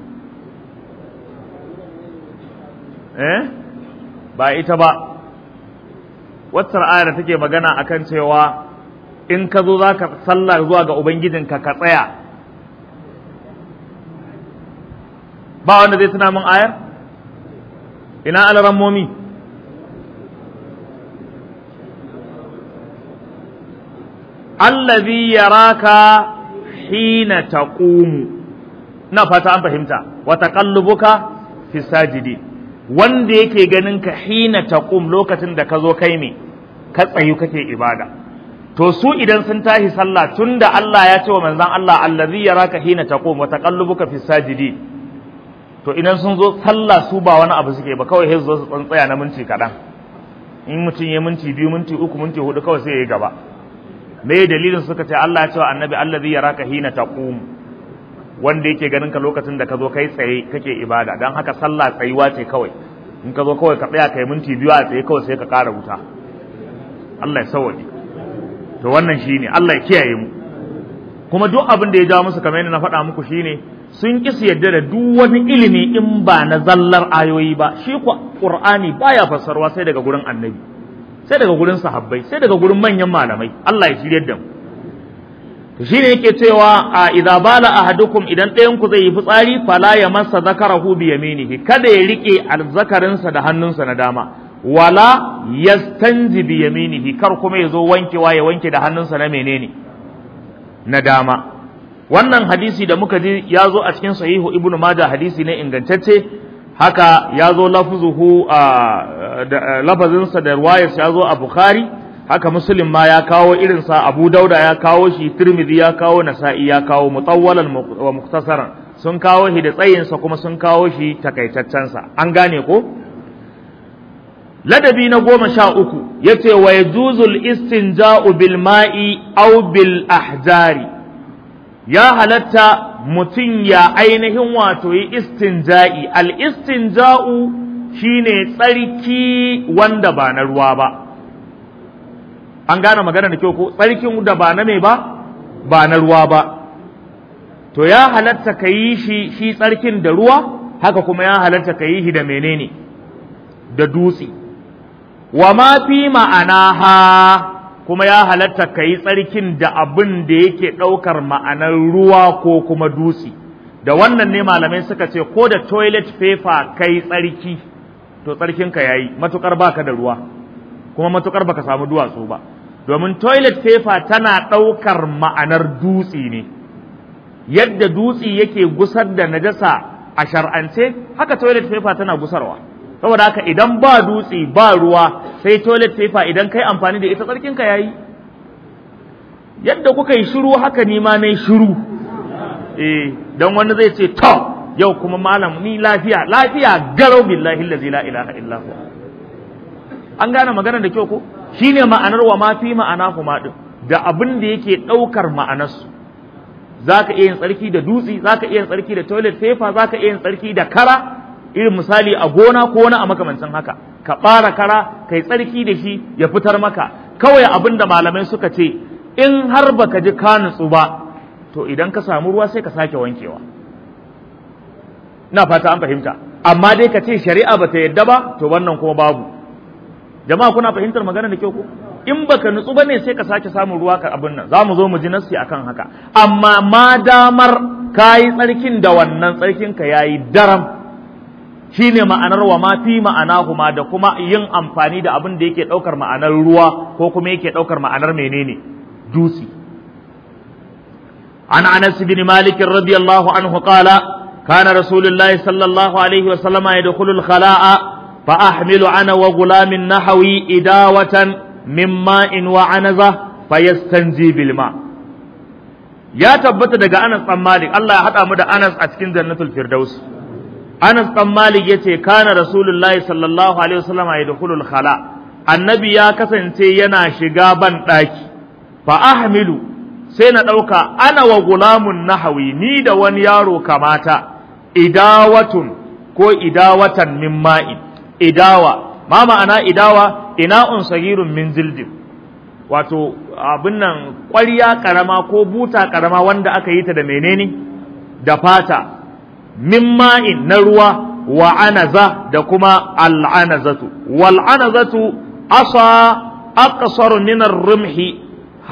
eh ba ita ba wacce ayar da take magana akan cewa in ka zo za ka sallah zuwa ga ubangijinka ka tsaya ba wanda zai tuna min ayar ina alarammomi allazi yaraka hina taqumu na fata an fahimta wa taqallubuka fi sajidi wanda yake ganin ka hina taqum lokacin da ka zo kai ne ka tsayu kake ibada to su idan sun tashi sallah tunda Allah ya ce wa manzon Allah allazi yaraka hina taqum wa taqallubuka fi sajidi to idan sun zo sallah su ba wani abu suke ba kawai sai su zo su tsantsaya na minti kaɗan in mutum ya minti biyu minti uku minti hudu kawai sai ya yi gaba me dalilin suka ce Allah ya ce wa annabi allazi yaraka hina taqum wanda yake ganin ka lokacin da ka zo kai tsaye kake ibada dan haka sallah tsayuwa ce kawai in ka zo kawai ka tsaya kai minti biyu a tsaye kawai sai ka ƙara wuta Allah ya sauwaje to wannan shine Allah ya kiyaye mu kuma duk abin da ya jawo musu kamar yadda na faɗa muku shine sun ƙi su yadda da duk wani ilimi in ba na zallar ayoyi ba shi ku qur'ani baya fassarwa sai daga gurin annabi sai daga gurin sahabbai sai daga gurin manyan malamai Allah ya shiryar da mu to shine yake cewa a idza bala ahadukum idan ɗayan ku zai yi fitsari fala ya masa zakarahu bi yaminihi kada ya rike azzakarinsa da hannunsa na dama wala yastanji bi yaminihi kar kuma ya zo wankewa ya wanke da hannunsa na menene na dama wannan hadisi da muka ji ya zo a cikin sahihu ibnu majah hadisi ne ingantacce haka ya zo lafuzuhu a lafazinsa da ruwayar ya zo a bukhari haka muslim ma ya kawo irinsa abu dauda ya kawo shi tirmidhi ya kawo nasa'i ya kawo mutawwalan wa muktasaran sun kawo shi da tsayinsa kuma sun kawo shi takaitaccensa an gane ko ladabi na goma sha uku yace wa yajuzul istinja'u bil ma'i aw bil ahjari ya halatta mutum ya ainihin wato yi istinja'i al-istinja'u shine tsarki wanda ba na ruwa ba an gane magana da kyau ko tsarkin da ba na mai ba ba na ruwa ba to ya halatta ka yi shi shi tsarkin da ruwa haka kuma ya halatta ka yi shi da menene da dutse wa ma fi ma'anaha kuma ya halatta ka yi tsarkin da abin da yake ɗaukar ma'anar ruwa ko kuma dutse da wannan ne malamai suka ce ko da toilet paper kai tsarki to tsarkinka ya yi matuƙar baka da ruwa kuma matuƙar baka samu duwatsu ba domin toilet paper tana ɗaukar ma'anar dutse ne yadda dutse yake gusar da najasa a shar'ance haka toilet paper tana gusarwa saboda haka idan ba dutse ba ruwa sai toilet paper idan kai amfani da ita tsarkinka yayi yadda kuka yi shiru haka ni ma nayi shiru eh dan wani zai ce to yau kuma malam ni lafiya lafiya garau billahi allazi la ilaha illa hu an gane maganar da kyau ko shine ma'anar wa ma fi ma'ana kuma din da abin da yake daukar ma'anarsu zaka iya yin tsarki da dutse zaka iya yin tsarki da toilet paper zaka iya yin tsarki da kara irin misali a gona ko wani a makamancin haka ka ɓara kara kai tsarki da shi ya fitar maka kawai abin da malamai suka ce in har baka ji ka nutsu ba to idan ka samu ruwa sai ka sake wankewa ina fata an fahimta amma dai ka ce shari'a ba ta yadda ba to wannan kuma babu jama'a kuna fahimtar magana da kyau ko in baka nutsu ba ne sai ka sake samun ruwa ka abin nan za mu zo mu ji nassi akan haka amma ma damar kayi tsarkin da wannan tsarkin ka yayi daram shine ma'anar wa ma fi ma'anahuma da kuma yin amfani da abin da yake daukar ma'anar ruwa ko kuma yake daukar ma'anar menene dutse an Anas bin Malik radiyallahu anhu qala كان رسول الله صلى الله عليه وسلم يدخل الخلاء فأحمل أنا وغلام نحوي إداوة من ماء وعنزة فيستنجي بالماء يا تبت دقا أنس بن مالك الله يحطى مدى أنس أتكين جنة الفردوس أنس بن مالك يتي كان رسول الله صلى الله عليه وسلم يدخل الخلاء النبي يا كسن ينا شغابا داكي فأحمل سينا دوكا أنا وغلام نحوي نيد ونيارو كماتا idawatun ko idawatan min ma'in idawa ma ma'ana idawa ina'un sagirun min zildin wato abin nan ƙwarya ƙarama ko buta ƙarama wanda aka yi ta da menene da fata min ma'in na ruwa wa anaza da kuma al'anazatu wal anazatu asa aqsar min ar-rumhi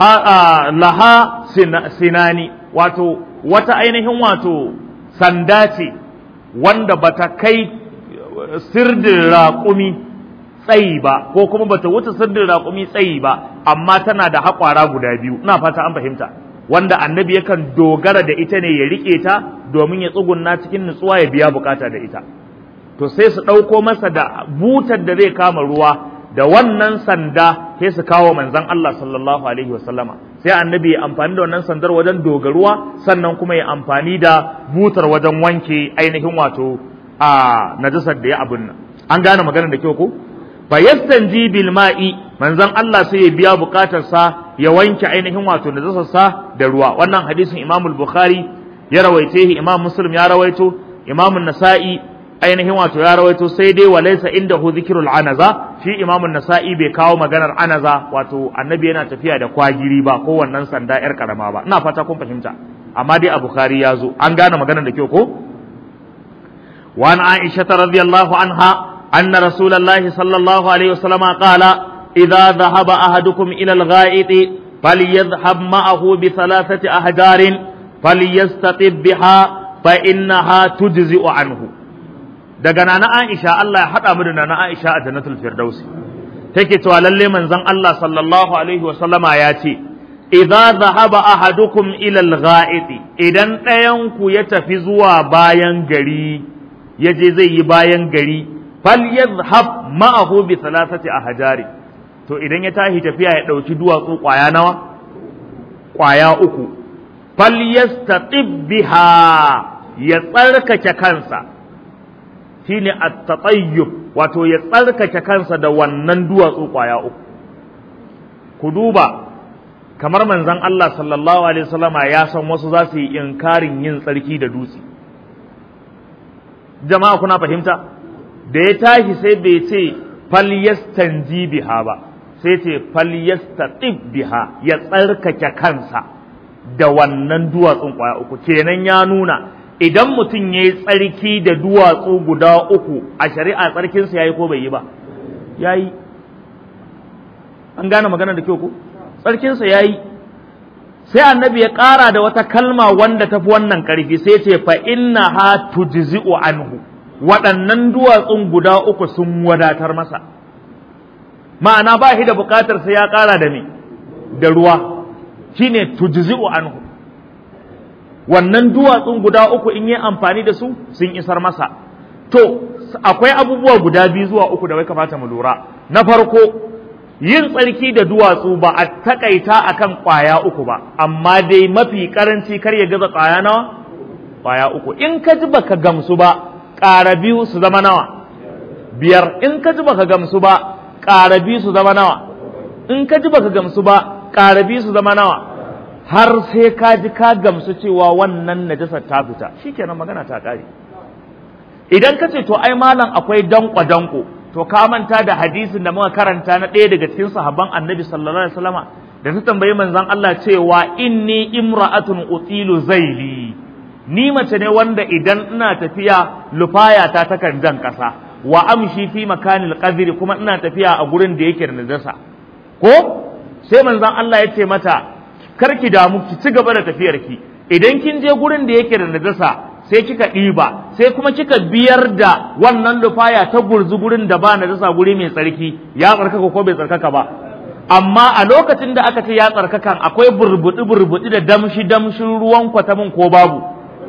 laha sinani wato wata ainihin wato sanda ce wanda bata kai sirdin raƙumi tsayi ba ko kuma bata wuce sirdin raƙumi tsayi ba amma tana da haƙwara guda biyu ina fata an fahimta wanda annabi yakan dogara da ita ne ya riƙe ta domin ya tsugunna cikin nutsuwa ya biya bukata da ita to sai su ɗauko masa da butar da zai kama ruwa da wannan sanda sai su kawo manzon Allah sallallahu alaihi wasallama sai annabi ya amfani da wannan sandar wajen dogaruwa sannan kuma ya amfani da butar wajen wanke ainihin wato a najasar da ya abun nan an gane maganar da kyau ko fa yastanji bil ma'i manzon Allah sai ya biya bukatarsa ya wanke ainihin wato najasarsa da ruwa wannan hadisin Imam al-Bukhari ya rawaice shi Imam Muslim ya rawaito Imam nasai ainihin wato ya rawaito sai dai walaysa indahu dhikrul anaza shi Imam nasai bai kawo maganar anaza wato annabi yana tafiya da kwagiri ba ko wannan sanda yar karama ba ina fata kun fahimta amma dai a Bukhari ya zo an gane maganar da kyau ko وعن عائشة رضي الله عنها أن رسول الله صلى الله عليه وسلم قال إذا ذهب أحدكم إلى الغائط فليذهب معه بثلاثة أحجار فليستطب بها فإنها تجزئ عنه daga nana Aisha Allah ya haɗa mu da nana Aisha a Jannatul Firdausi take cewa lalle manzon Allah sallallahu alaihi wa sallama ya ce idza dhahaba ahadukum ila al-gha'iti idan ɗayan ku ya tafi zuwa bayan gari ya je zai yi bayan gari fal yadhhab ma'ahu bi thalathati ahjari to idan ya tashi tafiya ya dauki duwatsu kwaya nawa kwaya uku fal yastatib biha ya tsarkake kansa shine at-tatayyub wato ya tsarkake kansa da wannan duwatsu kwaya uku ku duba kamar manzon Allah sallallahu alaihi wasallama ya san wasu za su yi inkarin yin tsarki da dutse jama'a kuna fahimta da ya tashi sai bai ce falyastanji biha ba sai ce falyastatib biha ya tsarkake kansa da wannan duwatsun kwaya uku kenan ya nuna idan mutum ya yi tsarki da duwatsu guda uku a shari'a tsarkinsa ya yi ko bai yi ba ya yi an gane magana da kyau ko tsarkinsa ya yi sai annabi ya ƙara da wata kalma wanda ta fi wannan ƙarfi sai ce fa inna ha tujzi'u anhu waɗannan duwatsun guda uku sun wadatar masa ma'ana ba shi da buƙatar sai ya ƙara da me da ruwa shine tujzi'u anhu wannan duwatsun guda uku in yi amfani da su sun isar masa to akwai abubuwa guda biyu zuwa uku da wai kamata mu lura na farko yin tsarki da duwatsu ba a takaita akan kwaya uku ba amma dai mafi karanci kar ya gaza kwaya nawa kwaya uku in ka ji baka gamsu ba ƙara biyu su zama nawa biyar in ka ji baka gamsu ba ƙara biyu su zama nawa in ka ji baka gamsu ba ƙara biyu su zama nawa har sai ka ji ka gamsu cewa wannan najasar ta fita shikenan magana ta ƙare idan ka ce to ai malam akwai danko danko to ka manta da hadisin da muka karanta na ɗaya daga cikin sahabban annabi sallallahu alaihi wasallama da ta tambayi manzon Allah cewa inni imra'atun utilu zaili ni mace ne wanda idan ina tafiya lufaya ta takan jan kasa wa amshi fi makanil qadri kuma ina tafiya a gurin da yake da najasa ko sai manzon Allah ya ce mata karki damu ki ci gaba da tafiyarki idan kin je gurin da yake da najasa sai kika ɗiba sai kuma kika biyar da wannan lufaya ta gurzu gurin da ba najasa guri mai tsarki ya tsarkaka ko bai tsarkaka ba amma a lokacin da aka ce ya tsarkakan akwai burbuɗi burbuɗi da damshi damshin ruwan kwatamin ko babu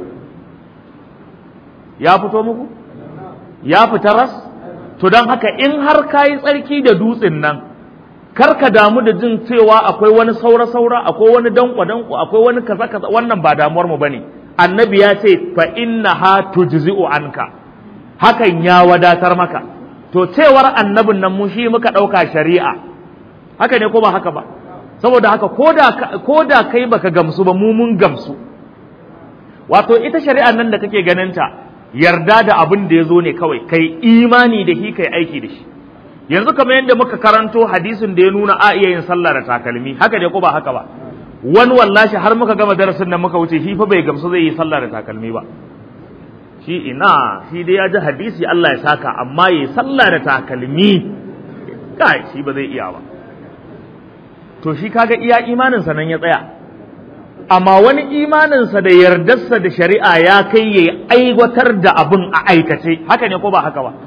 ya fito muku ya fita ras to don haka in har ka yi tsarki da dutsen nan kar ka damu da jin cewa akwai wani saura saura akwai wani danko danko akwai wani kaza kaza wannan ba damuwar mu bane annabi ya ce fa innaha tujzi'u anka hakan ya wadatar maka to cewar annabin nan mu shi muka ɗauka shari'a haka ne ko ba haka ba saboda haka ko da kai baka gamsu ba mu mun gamsu wato ita shari'ar nan da kake ganinta yarda da abin da ya zo ne kawai kai imani da shi kai aiki da shi yanzu kamar yadda muka karanto hadisin da ya nuna a iya yin sallah da takalmi haka ne ko ba haka ba wani wallashi har muka gama darasin nan muka wuce shi fa bai gamsu zai yi sallah da takalmi ba shi ina shi dai ya ji hadisi Allah ya saka amma yi sallah da takalmi kai shi ba zai iya ba to shi kaga iya imaninsa nan ya tsaya amma wani imaninsa da yardarsa da shari'a ya kai ya aiwatar da abin a aikace haka ne ko ba haka ba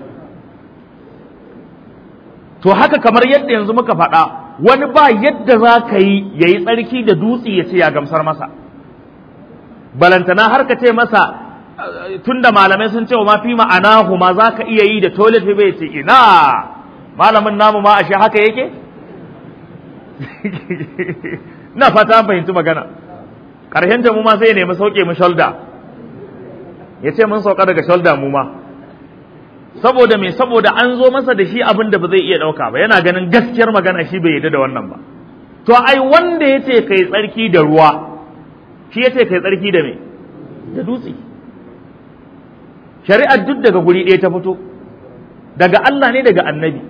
to haka kamar yadda yanzu muka faɗa wani ba yadda za ka yi ya yi tsarki da dutse ya ce ya gamsar masa balantana har ka ce masa tunda malamai sun ce wa ma fi ma'anahu ma za ka iya yi da toilet bai ce ina malamin namu ma ashe haka yake na fata an fahimci magana ƙarshen mu ma sai ya nemi sauke mu shoulder ya ce mun sauka daga shoulder mu ma saboda me saboda an zo masa da shi abin da ba zai iya ɗauka ba yana ganin gaskiyar magana shi bai yarda da wannan ba to ai wanda ya ce kai tsarki da ruwa shi ya ce kai tsarki da me da dutse shari'ar duk daga guri ɗaya ta fito daga Allah ne daga annabi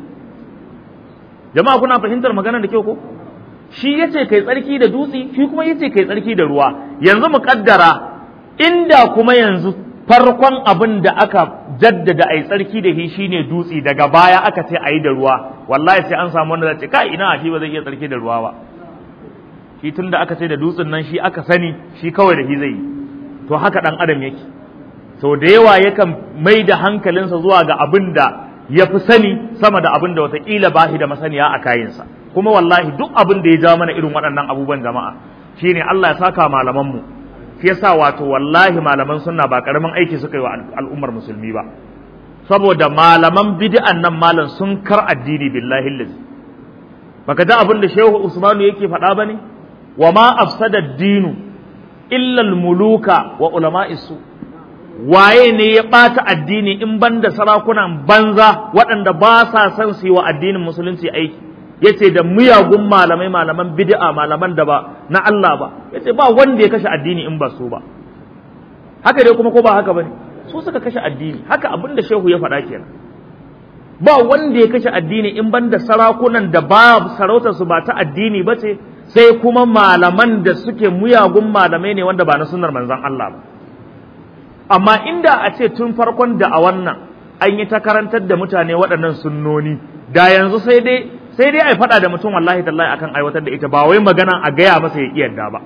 jama'a kuna fahimtar magana da kyau ko shi yace kai tsarki da dutse shi kuma yace kai tsarki da ruwa yanzu mu kaddara inda kuma yanzu farkon abin da aka jaddada ai tsarki da shi shine dutse daga baya aka ce ayi da ruwa wallahi sai an samu wanda zai ce kai ina shi ba zai iya tsarki da ruwa ba shi tunda aka ce da dutsen nan shi aka sani shi kawai da shi zai yi to haka dan adam yake sau da yawa yakan mai da hankalinsa zuwa ga abin da ya fi sani sama da abin da watakila ba shi da masaniya a kayansa kuma wallahi duk abin da ya ja mana irin waɗannan abubuwan jama'a shine Allah ya saka malamanmu shi yasa wato wallahi malaman sunna ba karamin aiki suka yi wa al'ummar musulmi ba saboda malaman bid'an nan malam sun kar addini billahi lazi baka ji abin da shehu usmanu yake faɗa bane wa ma afsada dinu illa al-muluka wa ulama'is su waye ne ya ɓata addini in ban da sarakunan banza waɗanda ba sa son su yi wa addinin musulunci aiki yace da miyagun malamai malaman bid'a malaman da ba na Allah ba yace ba wanda ya kashe addini in ba su ba haka dai kuma ko ba haka bane su suka kashe addini haka abin da shehu ya faɗa kenan ba wanda ya kashe addini in ban da sarakunan da ba sarautar su ba ta addini ba ce sai kuma malaman da suke miyagun malamai ne wanda ba na sunnar manzon Allah ba amma inda a ce tun farkon da a wannan an yi ta karantar da mutane waɗannan sunnoni da yanzu sai dai sai dai ai faɗa da mutum wallahi tallahi akan aiwatar da ita ba wai magana a gaya masa ya yarda ba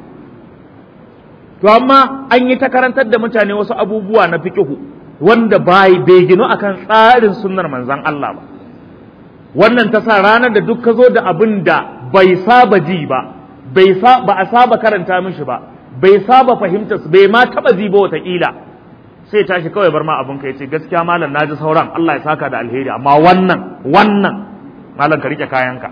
to amma an yi ta karantar da mutane wasu abubuwa na fiqhu wanda bai bai gino akan tsarin sunnar manzon Allah ba wannan ta sa ranar da duk ka zo da abin da bai saba ji ba bai ba a saba karanta mishi ba bai saba fahimtar bai ma taba ji ba wataƙila sai tashi kawai bar ma abin ka yace gaskiya malam naji sauran Allah ya saka da alheri amma wannan wannan malam ka rike kayanka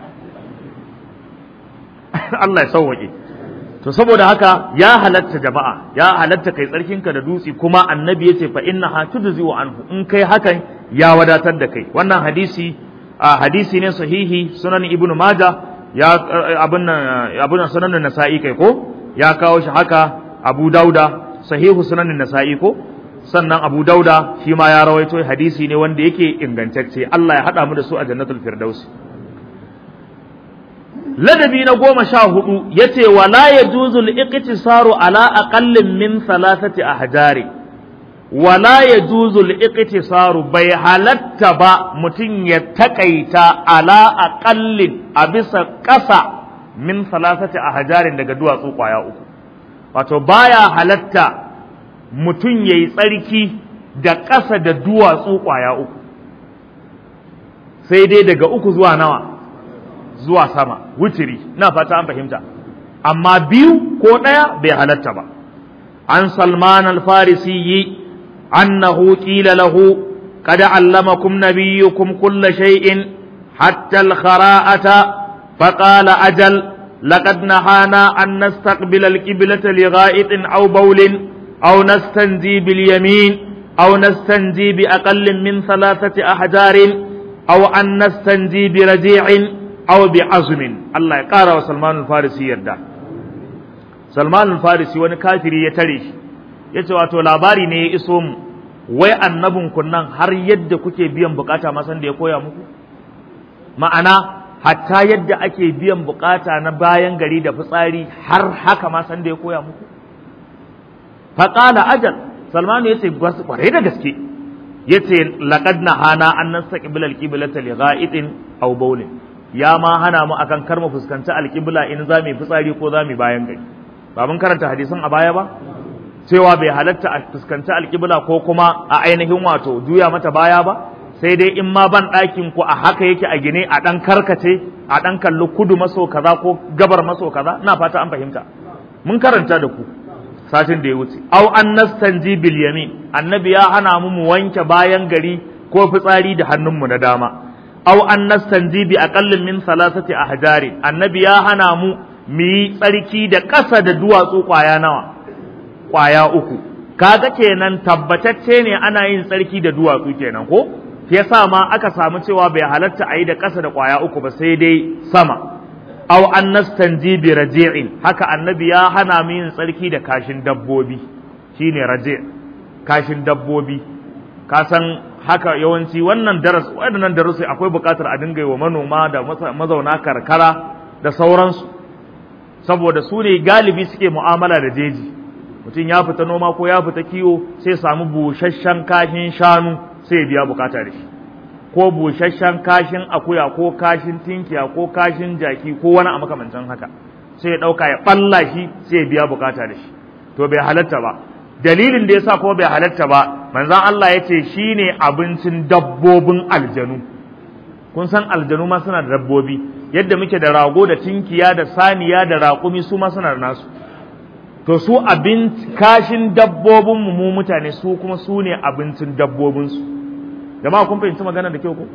Allah ya sauwaƙe to saboda haka ya halatta jama'a ya halatta kai tsarkinka da dutse kuma annabi yace fa innaha tudzi anhu in kai hakan ya wadatar da kai wannan hadisi a hadisi ne sahihi sunan ibnu majah ya abun nan abun nan sunan nasa'i kai ko ya kawo shi haka abu dauda sahihu sunan nasa'i ko sannan abu dauda shi ma ya rawaito hadisi ne wanda yake ingantacce Allah ya haɗa mu da su a jannatul firdaus ladabi na goma sha hudu ya ce wala ya juzul iqtisaru ala aqallin min thalathati ahjari wala ya juzul iqtisaru bai halatta ba mutum ya takaita ala aqallin a bisa ƙasa min thalathati ahjarin daga duwatsu kwaya uku wato baya halatta mutum yayi tsarki da ƙasa da duwatsu kwaya uku sai dai daga uku zuwa nawa zuwa sama wutiri na fata an fahimta amma biyu ko ɗaya bai halatta ba an salman al-farisi yi annahu qila lahu قد علمكم نبيكم كل شيء حتى الخراءة فقال أجل لقد نهانا أن نستقبل القبلة لغائط أو بول أو نستنجي باليمين أو نستنجي بأقل من ثلاثة أحجار أو أن نستنجي برجيع أو بعزم الله يقارى وسلمان الفارسي يردا سلمان الفارسي wani kafiri ya tare shi ya ce wato labari ne ya iso mu wai annabin kunnan har yadda kuke biyan bukata masan da ya koya muku ma'ana hatta yadda ake biyan bukata na bayan gari da fitsari har haka masan da ya koya muku faƙala ajal salmanu ya ce kwarai da gaske ya ce laƙad na hana an nan sa ƙibla alƙiblata li gha'itin aw bawlin ya ma hana mu akan kar mu fuskanci alƙibla in za mu fitsari ko za mu bayan gari ba mun karanta hadisan a baya ba cewa bai halatta a fuskanci alƙibla ko kuma a ainihin wato juya mata baya ba sai dai in ma ban ɗakin ku a haka yake a gine a ɗan karkace a ɗan kalli kudu maso kaza ko gabar maso kaza ina fata an fahimta mun karanta da ku satin da ya wuce au an nastanji bil yamin annabi ya hana mu mu wanke bayan gari ko fitsari da hannunmu na dama au an nastanji bi aqallin min salasati ahjari annabi ya hana mu mu yi tsarki da ƙasa da duwatsu ƙwaya nawa ƙwaya uku kaga kenan tabbatacce ne ana yin tsarki da duwatsu kenan ko shi yasa ma aka samu cewa bai halatta a yi da ƙasa da ƙwaya uku ba sai dai sama aw an nastanji bi raji'in haka annabi ya hana mu yin tsarki da kashin dabbobi shine raji' kashin dabbobi ka san haka yawanci wannan daras waɗannan darussa akwai buƙatar a dinga yi wa manoma da mazauna karkara da sauransu saboda su ne galibi suke mu'amala da jeji mutum ya fita noma ko ya fita kiwo sai samu busasshen kashin shanu sai ya biya bukata da shi ko busasshen kashin akuya ko kashin tinkiya ko kashin jaki ko wani a makamancin haka sai ya ɗauka ya ɓalla shi sai ya biya bukata da shi to bai halatta ba dalilin da yasa kuma bai halatta ba manzon Allah ya ce shine abincin dabbobin aljanu kun san aljanu ma suna da dabbobi yadda muke da rago da tinkiya da saniya da raƙumi su ma suna da nasu to su abin kashin dabbobin mu mu mutane su kuma su ne abincin dabbobinsu jama'a kun fahimci magana da kyau ko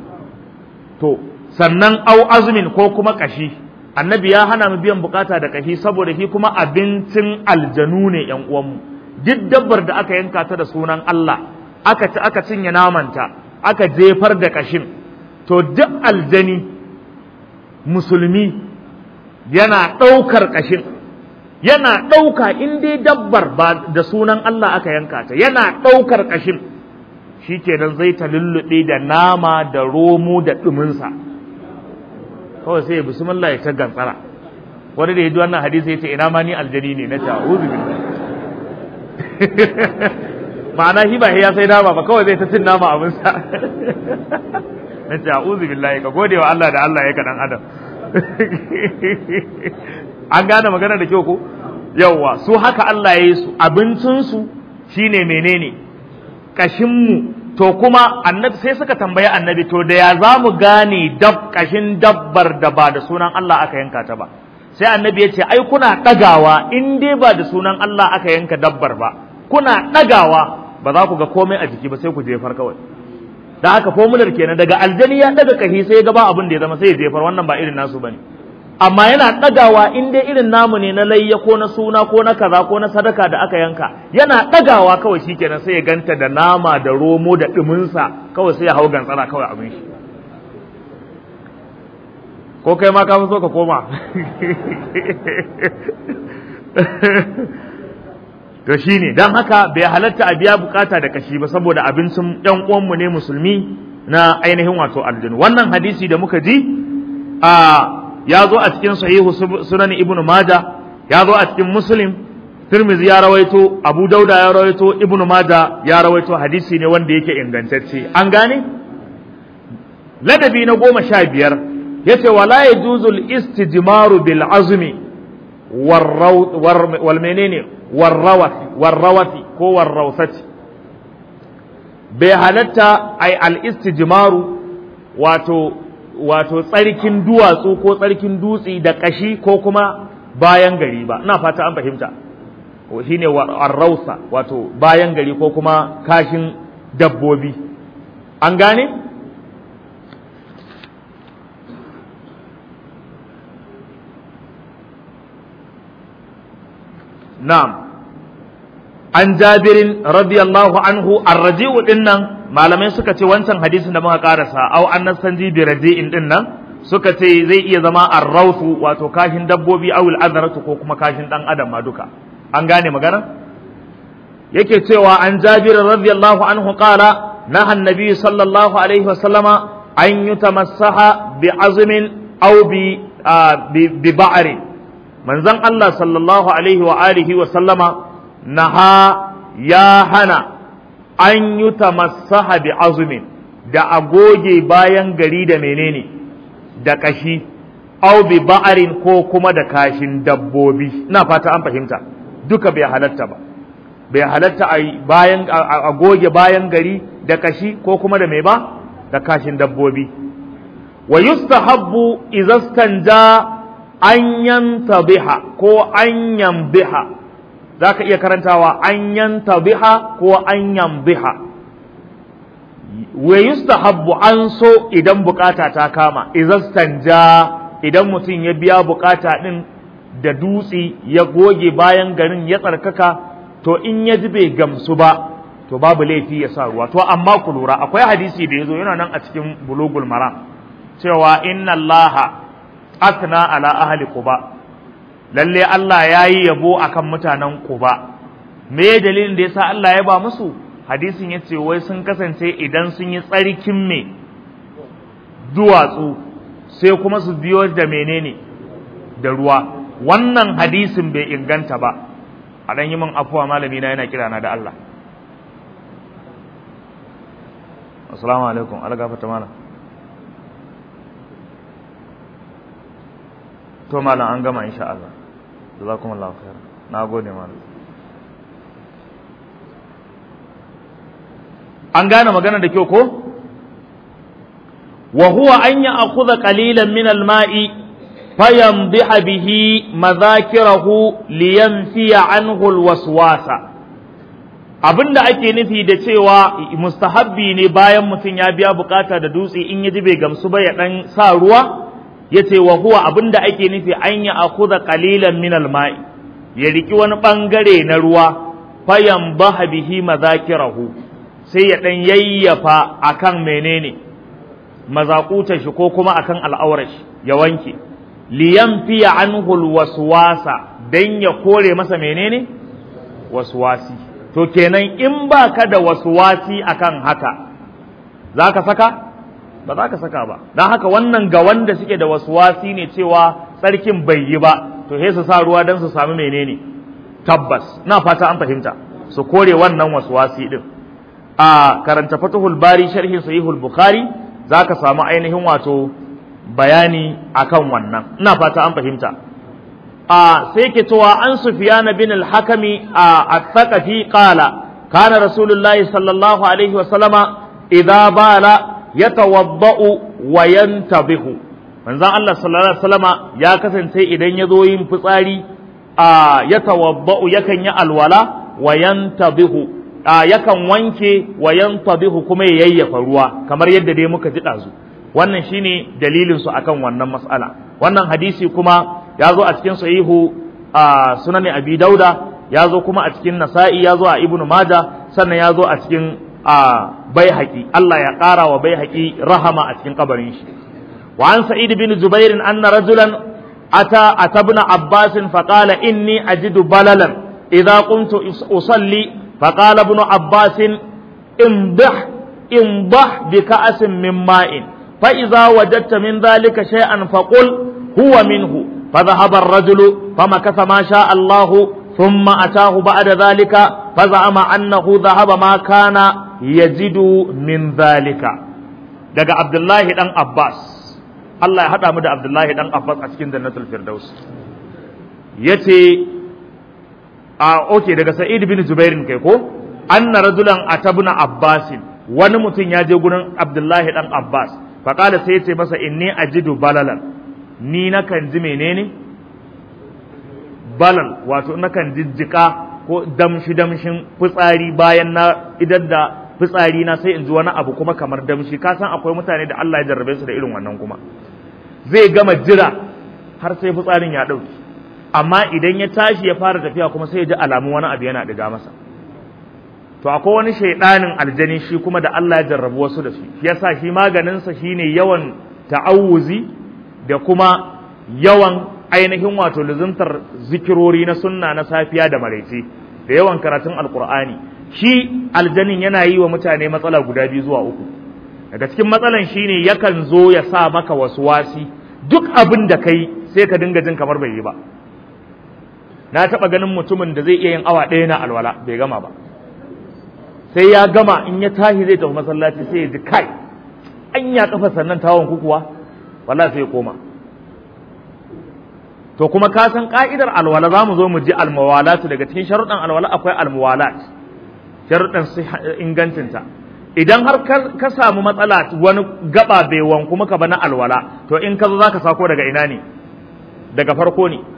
to sannan au azumin ko kuma kashi annabi ya hana mu biyan bukata da kashi saboda shi kuma abincin aljanu ne yan uwanmu duk dabbar da aka yanka ta da sunan Allah aka ci aka cinye namanta aka jefar da kashin to duk aljani musulmi yana ɗaukar kashin yana ɗauka in dai dabbar ba da sunan Allah aka yanka ta yana ɗaukar kashin shi kenan zai ta lullube da nama da romo da ɗuminsa kawai sai ya bismillah ya ta gantsara wani da ya ji wannan hadisi ya ce ina ma ni aljani ne na ta uzu ma'ana shi ba ya sai nama ba kawai zai ta cin nama abinsa na ce a'udhu billahi ka gode wa Allah da Allah ya ka dan adam an gane magana da kyau ko yawwa su haka Allah ya yi su abincinsu shine menene kashinmu to kuma annabi sai suka tambayi annabi to da ya za mu gane dab kashin dabbar da ba da sunan Allah aka yanka ta ba sai annabi ya ce ai kuna ɗagawa in dai ba da sunan Allah aka yanka dabbar ba kuna ɗagawa ba za ku ga komai a jiki ba sai ku jefar kawai da haka formular kenan daga aljani ya ɗaga kashi sai ya ga ba abin da ya zama sai ya jefar wannan ba irin nasu bane amma yana ɗagawa in dai irin namu ne na layya ko na suna ko na kaza ko na sadaka da aka yanka yana ɗagawa kawai shi kenan sai ya ganta da nama da romo da ɗuminsa kawai sai ya hau gantsara kawai abin shi ko kai ma ka fi so ka koma to shine don haka bai halatta a biya bukata da kashi ba saboda abincin ɗan uwanmu ne musulmi na ainihin wato aljinu wannan hadisi da muka ji a ya zo a cikin sahihu sunan ibnu maja ya zo a cikin muslim tirmizi ya rawaito abu dauda ya rawaito ibnu maja ya rawaito hadisi ne wanda yake ingantacce an gane ladabi na goma sha biyar yace wala yajuzul istijmaru bil azmi wal menene warrawati warrawati ko warrawsati bai halatta ai al istijmaru wato wato tsarkin duwatsu ko tsarkin dutse da kashi ko kuma bayan gari ba ina fata an fahimta shine warrausa wato bayan gari ko kuma kashin dabbobi an gane na'am an jabirin radiyallahu anhu arraji'u din nan malamai suka ce wancan hadisin da muka karasa au an nasanji bi raji'in din nan suka ce zai iya zama arrausu wato kashin dabbobi awul azratu ko kuma kashin dan adam ma duka an gane magana yake cewa an jabir radiyallahu anhu qala naha annabi sallallahu alaihi wasallama an yutamassaha bi azmin aw bi bi ba'ri manzon Allah sallallahu alaihi wa alihi wa sallama naha ya hana an yutamassaha bi azmin da agoge bayan gari da menene da kashi aw bi ba'arin ko kuma da kashin dabbobi ina fata an fahimta duka bai halatta ba bai halatta a bayan a goge bayan gari da kashi ko kuma da mai ba da kashin dabbobi wa yustahabbu idza stanja an yantabiha ko an yambiha zaka iya karantawa an yantabiha ko an yambiha wa yustahabbu an so idan bukata ta kama idza stanja idan mutum ya biya bukata din da dutse ya goge bayan garin ya tsarkaka to in ya ji bai gamsu ba to babu laifi ya sa ruwa to amma ku lura akwai hadisi da yazo yana nan a cikin bulugul maram cewa inna allaha asna ala ahli quba lalle Allah yayi yabo akan mutanen quba me dalilin da yasa Allah ya ba musu hadisin yace wai sun kasance idan sun yi tsarkin me duwatsu sai kuma su biyo da menene da ruwa wannan hadisin bai inganta ba a ɗan yi min afuwa malami na yana kira na da Allah assalamu alaikum algafata malam to malam an gama insha Allah jazakumullahu khair na gode malam an gane magana da kyau ko wa huwa an ya'khudha qalilan min al-ma'i فيمضح به مذاكره لينفي عنه الوسواس abinda ake nufi da cewa mustahabbi ne bayan mutum ya biya bukata da dutse in ya ji bai gamsu ba ya dan sa ruwa ya ce wa huwa abinda ake nufi an ya akhudha qalilan min alma'i ya riki wani bangare na ruwa fayan baha bihi madhakirahu sai ya dan yayyafa akan menene mazakuta shi ko kuma akan al'aurar shi ya wanke liyamfiya anhu alwaswasa dan ya kore masa menene waswasi to kenan in baka da waswasi akan haka zaka saka ba za ka saka ba dan haka wannan ga wanda suke da waswasi ne cewa tsarkin bai yi ba to sai su sa ruwa dan su samu menene tabbas na fata an fahimta su kore wannan waswasi din a karanta fatuhul bari sharhin sahihul bukhari zaka samu ainihin wato bayani akan wannan ina fata an fahimta a sai ke cewa an sufyan bin al-hakami a at-thaqafi qala kana rasulullahi sallallahu alaihi wa sallama idza bala yatawaddau wa yantabihu manzon Allah sallallahu alaihi wasallama ya kasance idan ya zo yin fitsari a yatawaddau yakan yi alwala wa yantabihu a yakan wanke wa yantabihu kuma ya yayyafa ruwa kamar yadda dai muka ji dazu wannan shine dalilin su akan wannan mas'ala wannan hadisi kuma ya zo a cikin sahihu a sunan abi dauda ya zo kuma a cikin nasa'i ya zo a ibnu maja sannan ya zo a cikin a baihaqi Allah ya ƙara wa baihaqi rahama a cikin kabarin shi wa an sa'id bin jubair anna rajulan ata atabna abbas fa qala inni ajidu balalan idza qumtu usalli fa qala ibn abbas imdah imdah bi ka'asin min ma'in فإذا وجدت من ذلك شيئا فقل huwa minhu فذهب الرجل فمكث ما شاء الله ثم أتاه بعد ذلك فزعم أنه ذهب ما كان يجد من ذلك daga Abdullahi dan Abbas Allah ya haɗa mu da Abdullahi dan Abbas a cikin Jannatul Firdaus yace a oke daga Sa'id bin Jubairin kai ko anna rajulan atabna Abbas wani mutum ya je gurin Abdullahi dan Abbas faqala sai yace masa inni ajidu balalan ni nakan ji menene balal wato nakan jijjika ko damshi damshin fitsari bayan na idan da fitsari na sai in ji wani abu kuma kamar damshi ka san akwai mutane da Allah ya jarrabe su da irin wannan kuma zai gama jira har sai fitsarin ya dauki amma idan ya tashi ya fara tafiya kuma sai ya ji alamun wani abu yana diga masa to akwai wani shaidanin aljani shi kuma da Allah ya jarrabu wasu da shi yasa shi maganinsa shine yawan ta'awuzi da kuma yawan ainihin wato luzuntar zikirori na sunna na safiya da maraice da yawan karatun alkur'ani shi aljanin yana yi wa mutane matsala guda biyu zuwa uku daga cikin matsalan shine yakan zo ya sa maka wasu wasi duk abin da kai sai ka dinga jin kamar bai yi ba na taɓa ganin mutumin da zai iya yin awa ɗaya na alwala bai gama ba sai ya gama in ya tashi zai tafi masallaci sai ya ji kai an ya kafa sannan tawon kukuwa wala sai ya koma to kuma ka san ka'idar alwala za mu zo mu ji almawalatu daga cikin sharuɗan alwala akwai almawalat sharuɗan ingancinta idan har ka samu matsala wani gaba bai wanku maka ba na alwala to in ka zo za ka sako daga ina ne daga farko ne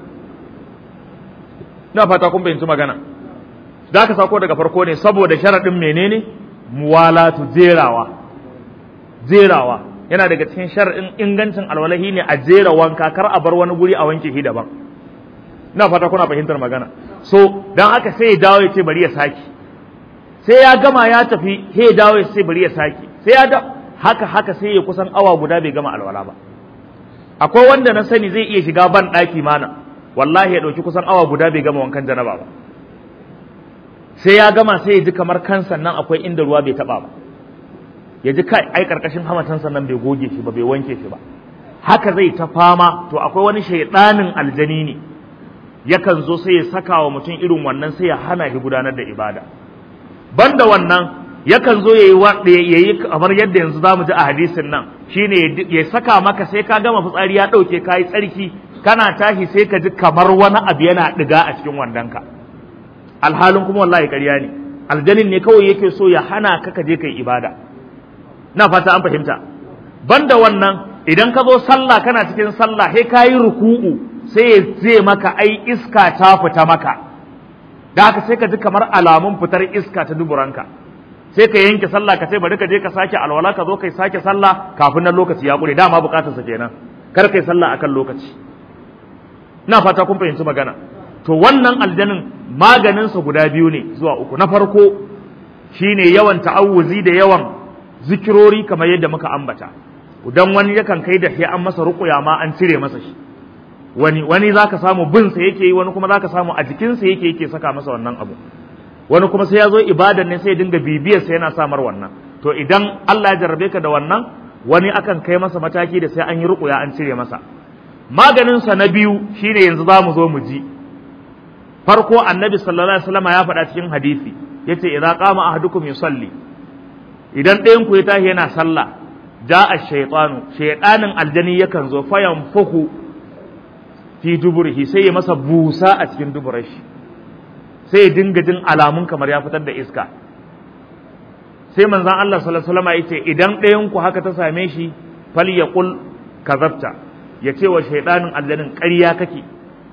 na fata kun fahimci magana za ka sako daga farko ne saboda sharaɗin menene muwalatu jerawa jerawa yana daga cikin shar'in ingancin alwalahi ne a jera wanka kar a bar wani guri a wanke shi daban ina fata kuna fahimtar magana so dan haka sai ya dawo ya ce bari ya saki sai ya gama ya tafi sai ya dawo ya ce bari ya saki sai ya da haka haka sai ya kusan awa guda bai gama alwala ba akwai wanda na sani zai iya shiga ban daki mana wallahi ya dauki kusan awa guda bai gama wankan janaba ba sai ya gama sai ya ji kamar kansa nan akwai inda ruwa bai taba ba ya ji kai ai karkashin hamatansa nan bai goge shi ba bai wanke shi ba haka zai ta fama to akwai wani shaidanin aljani ne yakan zo sai ya saka wa mutum irin wannan sai ya hana shi gudanar da ibada banda wannan yakan zo yayi yayi kamar yadda yanzu zamu ji a hadisin nan shine ya saka maka sai ka gama fitsari ya dauke kai tsarki kana tashi sai ka ji kamar wani abu yana diga a cikin wandonka alhalin kuma wallahi ƙarya ne aljanin ne kawai yake so ya hana ka ka je kai ibada na fata an fahimta banda wannan idan ka zo sallah kana cikin sallah sai ka yi ruku'u sai ya zai maka ai iska ta fita maka da haka sai ka ji kamar alamun fitar iska ta duburanka sai ka yanke sallah ka ce bari ka je ka sake alwala ka zo kai sake sallah kafin nan lokaci ya kure dama bukatar sa kenan kar kai sallah akan lokaci ina fata kun fahimci magana to wannan aljanin maganin sa guda biyu ne zuwa uku na farko shine yawan ta'awuzi da yawan zikirori kamar yadda muka ambata idan wani yakan kai da sai an masa ruƙuya ma an cire masa shi wani wani zaka samu bin sa yake yi wani kuma zaka samu a jikin sa yake yake saka masa wannan abu wani kuma sai ya zo ibadan ne sai ya dinga bibiyar sa yana samar wannan to idan Allah ya jarrabe ka da wannan wani akan kai masa mataki da sai an yi ruƙuya an cire masa maganin sa na biyu shine yanzu zamu zo mu ji farko annabi sallallahu alaihi wasallam ya faɗa cikin hadisi yace idza qama ahadukum yusalli idan ɗayan ku ya tashi yana sallah ja'a shaytanu shaytanin aljani yakan zo fayan fuhu fi duburihi sai ya masa busa a cikin duburar shi sai ya dinga jin alamun kamar ya fitar da iska sai manzon Allah sallallahu alaihi wasallam yace idan ɗayan ku haka ta same shi falyaqul kazabta ya ce wa shaytanin aljanin ƙarya kake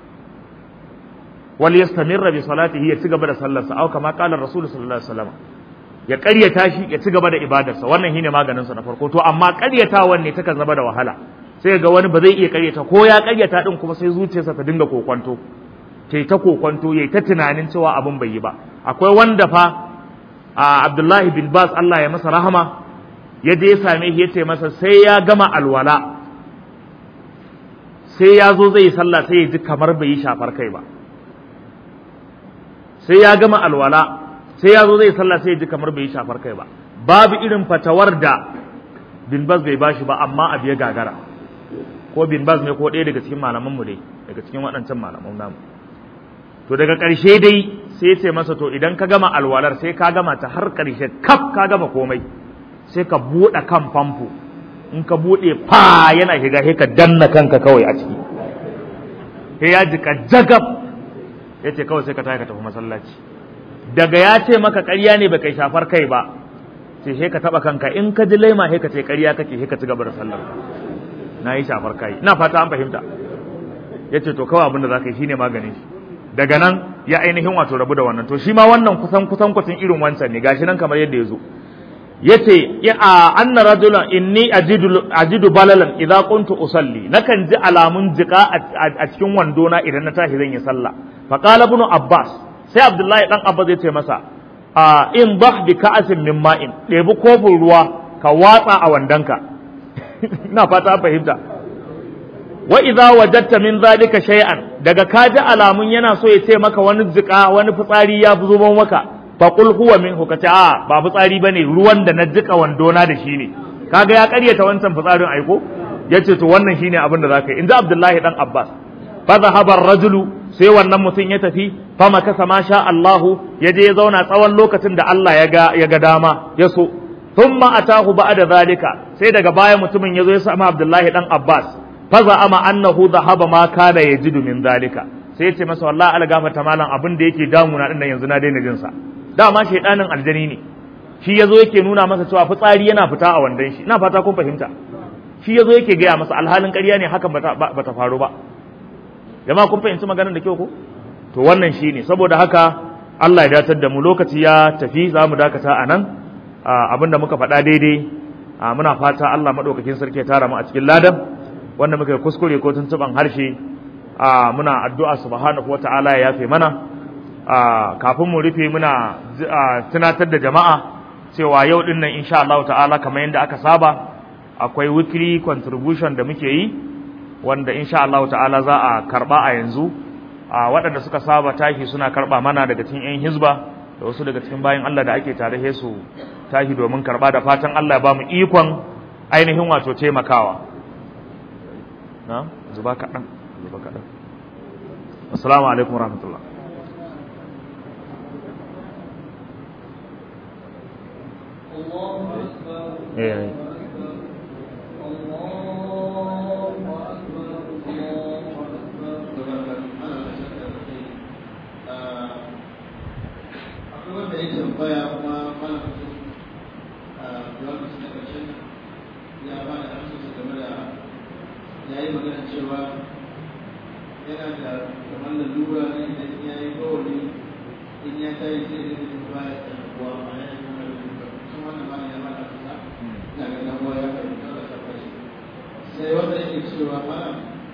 wal yastamirra bi salatihi ya ci gaba da sallarsa au kama qala rasul sallallahu alaihi wasallam ya ƙaryata shi ya ci gaba da ibadarsa wannan shine maganin sa na farko to amma ƙaryatawan ne takan zama da wahala sai ga wani ba zai iya ƙaryata ko ya ƙaryata din kuma sai zuciyarsa ta dinga kokwanto tai ta kokwanto yayi ta tunanin cewa abin bai yi ba akwai wanda fa a Abdullahi bin Bas Allah ya masa rahama ya je ya same shi ya ce masa sai ya gama alwala sai ya zo zai yi sallah sai ya ji kamar bai yi shafar kai ba sai ya gama alwala sai ya zo zai sallah sai ya ji kamar bai yi shafar kai ba babu irin fatawar da bin bas bai bashi ba amma abu ya gagara ko bin baz ne ko ɗaya daga cikin malaman mu dai daga cikin waɗancan malaman namu to daga ƙarshe dai sai ce masa to idan ka gama alwalar sai ka gama ta har ƙarshe kaf ka gama komai sai ka buɗe kan famfo in ka buɗe fa yana shiga sai ka danna kanka kawai a ciki sai ya jika jagab ya ce kawai sai ka tafi ka tafi masallaci daga ya ce maka ƙarya ne baka shafar kai ba sai sai ka taɓa kanka in ka ji laima sai ka ce ƙarya kake sai ka ci gaba da sallar na yi shafar kai ina fata an fahimta ya ce to kawai abin da za ka yi shine maganin shi daga nan ya ainihin wato rabu da wannan to shi ma wannan kusan kusan kusan irin wancan ne gashi nan kamar yadda ya zo yace ya anna rajulan inni ajidu ajidu balalan idza kuntu usalli nakan ji alamun jika a cikin wando na idan na tashi zan yi sallah fa qala ibn abbas sai abdullahi dan abbas yace masa a in bah bi ka'asin min ma'in ɗebi kofin ruwa ka watsa a wandanka ina fata an fahimta wa idza wajadta min zalika shay'an daga kaji alamun yana so ya ce maka wani jika wani fitsari ya zubo maka faqul huwa minhu kace a ba fitsari bane ruwan da na jika wandona da shi ne kaga ya karyata wancan fitsarin aiko yace to wannan shine abin da zaka yi inda Abdullahi dan Abbas fa zahaba ar-rajulu sai wannan mutum ya tafi fa makasa ma sha Allah ya je ya zauna tsawon lokacin da Allah ya ga ya ga dama ya so thumma atahu ba'da zalika sai daga baya mutumin ya zo ya samu Abdullahi dan Abbas fa za'ama annahu dhahaba ma kana yajidu min zalika sai ya ce masa wallahi algafata malam abin da yake damuna din nan yanzu na daina jin sa dama shaidanin aljani ne shi yazo yake nuna masa cewa fitsari yana fita a wandan shi ina fata kun fahimta shi yazo yake gaya masa alhalin ƙarya ne hakan bata bata faru ba jama'a kun fahimci maganar da kyau ko to wannan shine saboda haka Allah ya datar da mu lokaci ya tafi za mu dakata a nan abinda muka faɗa daidai muna fata Allah maɗaukakin sarki ya tara mu a cikin ladan wanda muka yi kuskure ko tuntuɓan harshe muna addu'a subhanahu wata'ala ya yafe mana kafin mu rufe muna tunatar da jama'a cewa yau din nan insha Allah ta'ala kamar yadda aka saba akwai weekly contribution da muke yi wanda insha Allah ta'ala za a karba a yanzu a waɗanda suka saba tashi suna karba mana daga cikin yan hizba da wasu daga cikin bayan Allah da ake tare su tashi domin karba da fatan Allah ya ba mu ikon ainihin wato taimakawa na zuba kaɗan zuba kaɗan assalamu alaikum warahmatullahi Eh. wanda ya tambaya kuma mana mutum a jawabin na ƙarshen ya ba da amsa game da ya yi magana cewa yana da kamar lalura ne idan ya yi bawali in ya tayi sai da zai ba ya tsarkuwa a yayin kuma da lalura sun wannan ba ya ba da amsa na ga dan ya fahimta da tabbaci sai wanda yake cewa mana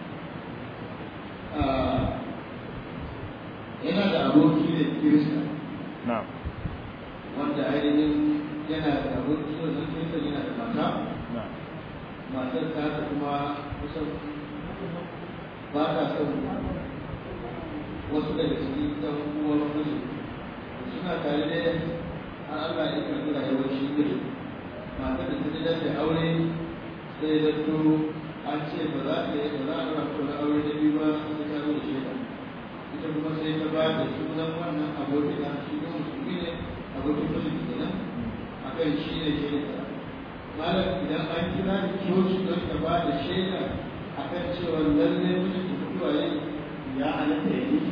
yana da aboki da kirista na'am wanda ainihin yana da aboki da zan kirista yana da mata na'am matar ta ta kuma kusan ba ta son wasu daga cikin ɗan uwan miji suna tare da har Allah ya karɓi rayuwar shi miji matar da ta ji dace aure sai da to an ce ba za ta yi ba za a rafa da aure da biyu ba sai ta zo da shaida ita kuma sai ta ba da sunan wannan abokin da shi ne musulmi ne abokin miji kenan akan shi ne shaida malam idan an kira da coci don ta ba da shaida a kan cewa lalle mutum da mutuwa ya ya halatta ya yi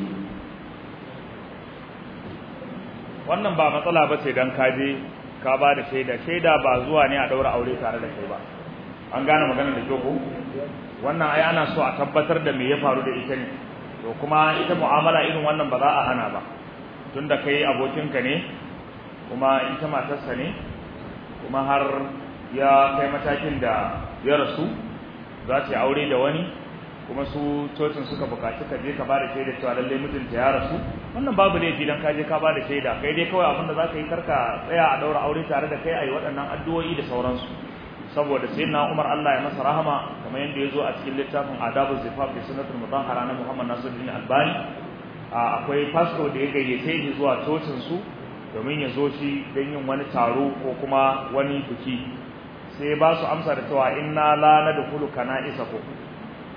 wannan ba matsala ba ce don kaje ka ba da shaida shaida ba zuwa ne a daura aure tare da kai ba an gane maganar da kyau ko wannan ai ana so a tabbatar da me ya faru da ita ne to kuma ita mu'amala irin wannan ba za a hana ba tunda kai abokinka ne kuma ita matarsa ne kuma har ya kai matakin da ya rasu za ta yi aure da wani kuma su cocin suka bukaci ka je ka bada shaida cewa lallai mijinta ya rasu wannan babu laifi dan ka je ka bada shaida kai dai kawai abin da za ka yi karka tsaya a daura aure tare da kai a yi waɗannan addu'o'i da sauransu saboda sayyidina Umar Allah ya masa rahama kamar yadda ya zo a cikin littafin Adabu Zifaf bi Sunnatul Mutahhara na Muhammad Nasiruddin Albani akwai pastor da ya gayyace shi zuwa cocin su domin ya zo shi don yin wani taro ko kuma wani biki sai ba su amsa da cewa inna la nadkhulu kana'isa ko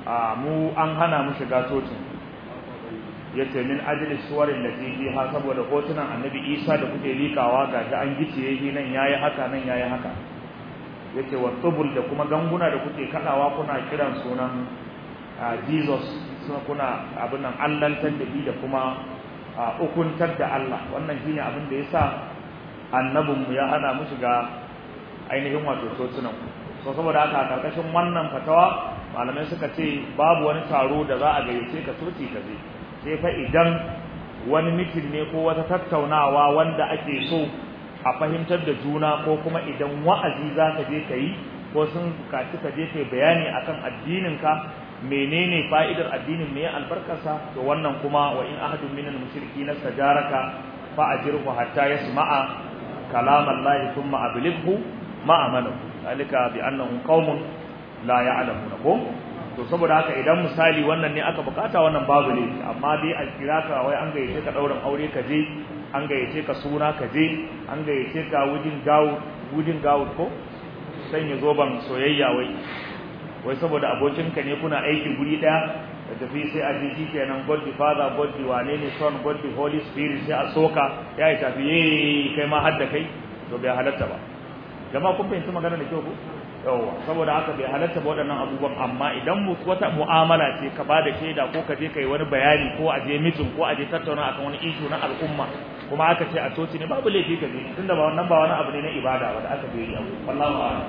a mu an hana mu shiga cocin yace min ajli suwarin da ke ha saboda hotunan annabi isa da kuke likawa ga ta an giciye shi nan yayi haka nan yayi haka yace wa tubul da kuma ganguna da kuke kadawa kuna kiran sunan jesus suna kuna abin nan allantar da da kuma ukuntar da Allah wannan shine abin da yasa annabinmu ya hana mu shiga ainihin wato cocunan so saboda haka a karkashin wannan fatawa malamai suka ce babu wani taro da za a gayyace ka coci ka je sai fa idan wani mitin ne ko wata tattaunawa wanda ake so a fahimtar da juna ko kuma idan wa'azi za ka je ka yi ko sun bukaci ka je ka bayani akan addininka menene fa'idar addinin me albarkarsa to wannan kuma wa in ahadun minal mushriki nastajaraka fa ajirhu hatta yasma'a kalam Allah thumma ablighu ma amanu zalika bi annahum qaumun la ya'lamun ko to saboda haka idan misali wannan ne aka bukata wannan babu ne amma dai a kira ka wai an gayyace ka daurin aure ka je an gayyace ka suna ka je an gayyace ka wujin gawo wujin gawo ko sanya zoban soyayya wai wai saboda abokinka ne kuna aiki guri daya da tafi sai a ji kenan God the Father God the wane ne Son God the Holy Spirit sai a soka ya yi tafi ye kai ma har da kai to bai halatta ba jama'a kun fahimci magana da kyau ko yawa saboda haka bai halatta ba waɗannan abubuwan amma idan mu wata mu'amala ce ka ba da shaida ko ka je kai wani bayani ko a je meeting ko a je tattauna akan wani issue na al'umma kuma aka ce a coci ne babu laifi ka je tunda ba wannan ba wani abu ne na ibada ba da aka je yi abu wallahi a'lam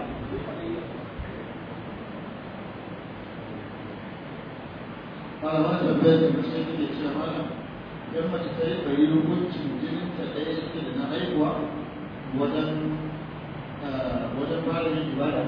malama tambayar da mace take cewa malam idan mace ta yi bari hukuncin jinin ta ɗaya yake da na haihuwa wajen wajen malamin ibada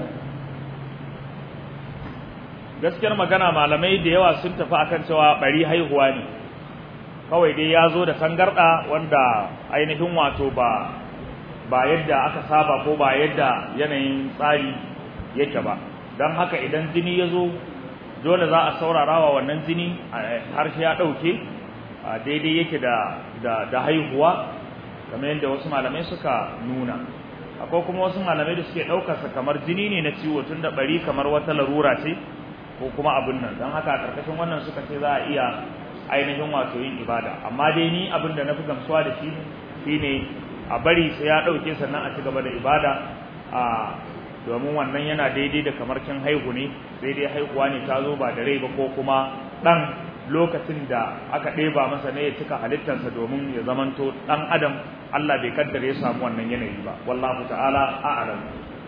gaskiyar magana malamai da yawa sun tafi akan cewa bari haihuwa ne kawai dai ya zo da tangarɗa wanda ainihin wato ba ba yadda aka saba ko ba yadda yanayin tsari yake ba don haka idan jini ya zo dole za a saurara wa wannan jini har sai ya ɗauke daidai yake da da da haihuwa kamar yadda wasu malamai suka nuna akwai kuma wasu malamai da suke ɗaukarsa kamar jini ne na ciwo tun da bari kamar wata larura ce ko kuma abin nan don haka a ƙarƙashin wannan suka ce za a iya ainihin wato yin ibada amma dai ni abin da na fi gamsuwa da shi shine a bari sai ya ɗauke sannan a ci gaba da ibada a domin wannan yana daidai da kamar kin haihu ne sai dai haihuwa ne ta zo ba da rai ba ko kuma ɗan lokacin da aka ɗeba masa ne ya cika halittarsa domin ya zamanto ɗan adam Allah bai kaddara ya samu wannan yanayi ba wallahu ta'ala a'lam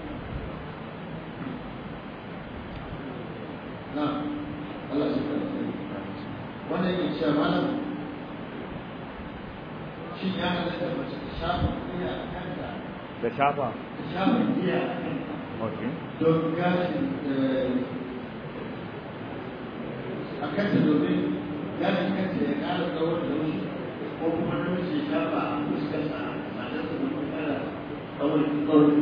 na Allah shi ka wannan yake cewa malam shi ya halatta mace ta shafa iya a kanta da shafa ta shafa iya a kanta okay don gashin a kanta domin gashin kanta ya ƙara tsawon da wuce ko kuma namiji ya shafa a fuskarsa a matarsa domin ƙara tsawon tsawon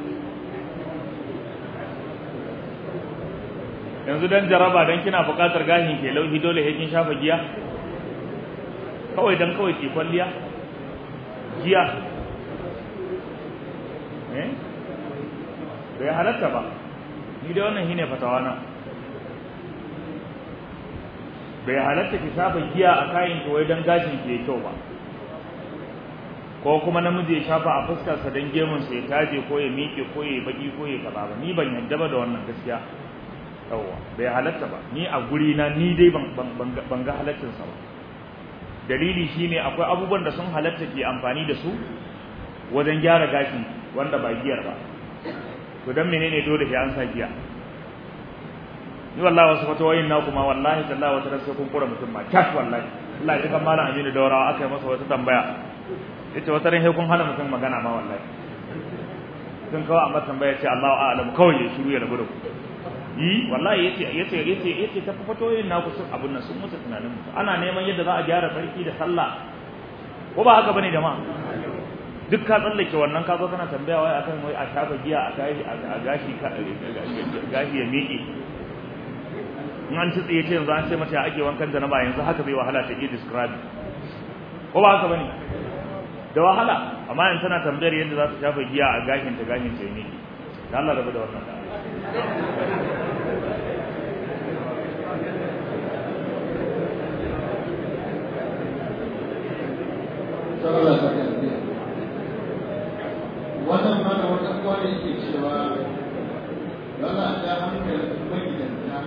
yanzu dan jaraba dan kina buƙatar gashin ke lauhi dole sai kin shafa giya kawai dan kawai ki kwalliya giya eh bai halatta ba ni da wannan shine fatawa na bai halatta ki shafa giya a kayan ki wai dan gashin ki kyau ba ko kuma namiji ya shafa a fuskarsa dan gemun sa ya taje ko ya miƙe ko ya baki ko ya kaza ba ni ban yadda ba da wannan gaskiya yawwa bai halatta ba ni a guri na ni dai ban ban ga halaccin sa ba dalili shine akwai abubuwan da sun halatta ke amfani da su wajen gyara gashi wanda ba giyar ba to dan menene dole sai an sa giya ni wallahi wasu fatawoyin na kuma wallahi tallahi wata ran sai kun kura mutum ma kat wallahi Allah ya kan malam Aminu Daurawa aka yi masa wata tambaya yace wata ran sai kun hana mutum magana ma wallahi sun kawo amma tambaya ce Allahu a'lam kawai ya shiru ya rabu da ku yi wallahi yace yace yace yace ta fatoyin naku sun abun nan sun mutu tunanin mu ana neman yadda za a gyara sarki da sallah ko ba haka bane jama'a duk ka tsallake wannan ka zo kana tambaya wai akan wai a shafa giya a gashi a gashi gashi ya miƙe in an tsaye ce yanzu an ce mata ake wankan janaba yanzu haka bai wahala ta yi describe ko ba haka bane da wahala amma in tana tambayar yadda za ta shafa giya a gashin ta gashin ta ya miƙe da Allah rabu da wannan Allah ta karbi wannan mana wata kwari yake cewa yana da hankali magidanta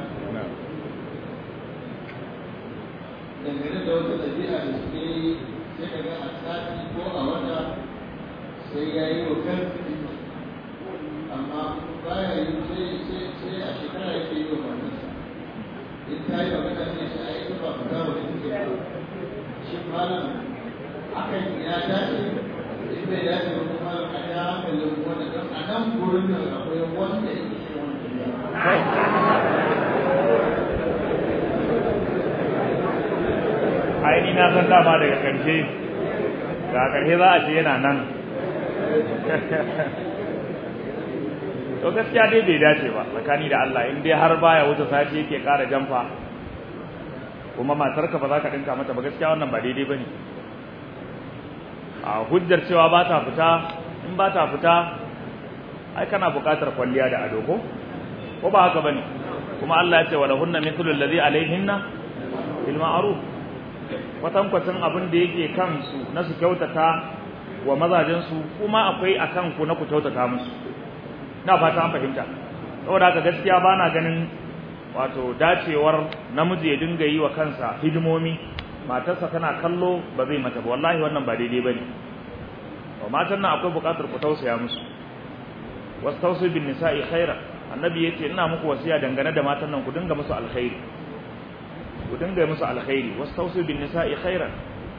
dangane da wata ɗabi'a da suke yi sai ka ga a sati ko a wata sai ya yi wa kansa amma baya yi sai sai sai a shekara yake yi wa matarsa in ta yi magana sai shi a yi ba fita wa ita ba shi malam hakan ya dace in bai dace ba kuma a ya hankalin wanda don a nan gurin nan akwai wanda yake yi wani aini na san dama daga karshe ga karshe za a ce yana nan to gaskiya dai bai dace ba tsakani da Allah in dai har baya wuce sati yake ƙara jamfa kuma matarka ba za ka dinka mata ba gaskiya wannan ba daidai bane a hujjar cewa ba ta fita in ba ta fita ai kana buƙatar kwalliya da ado ko ko ba haka bane kuma Allah ya ce wala hunna mithlu allazi alaihinna bil ma'ruf kwatankwacin abin da yake kansu na su kyautata wa mazajensu kuma akwai a kanku na ku kyautata musu na fata an fahimta saboda haka gaskiya ba na ganin wato dacewar namiji ya dinga yi wa kansa hidimomi matarsa tana kallo ba zai mata ba wallahi wannan ba daidai bane to matan nan akwai buƙatar ku tausaya musu wastausu bin nisa'i khaira annabi yace ina muku wasiya dangane da matan nan ku dinga musu alkhairi ku dinga musu alkhairi wastausu bin nisa'i khairan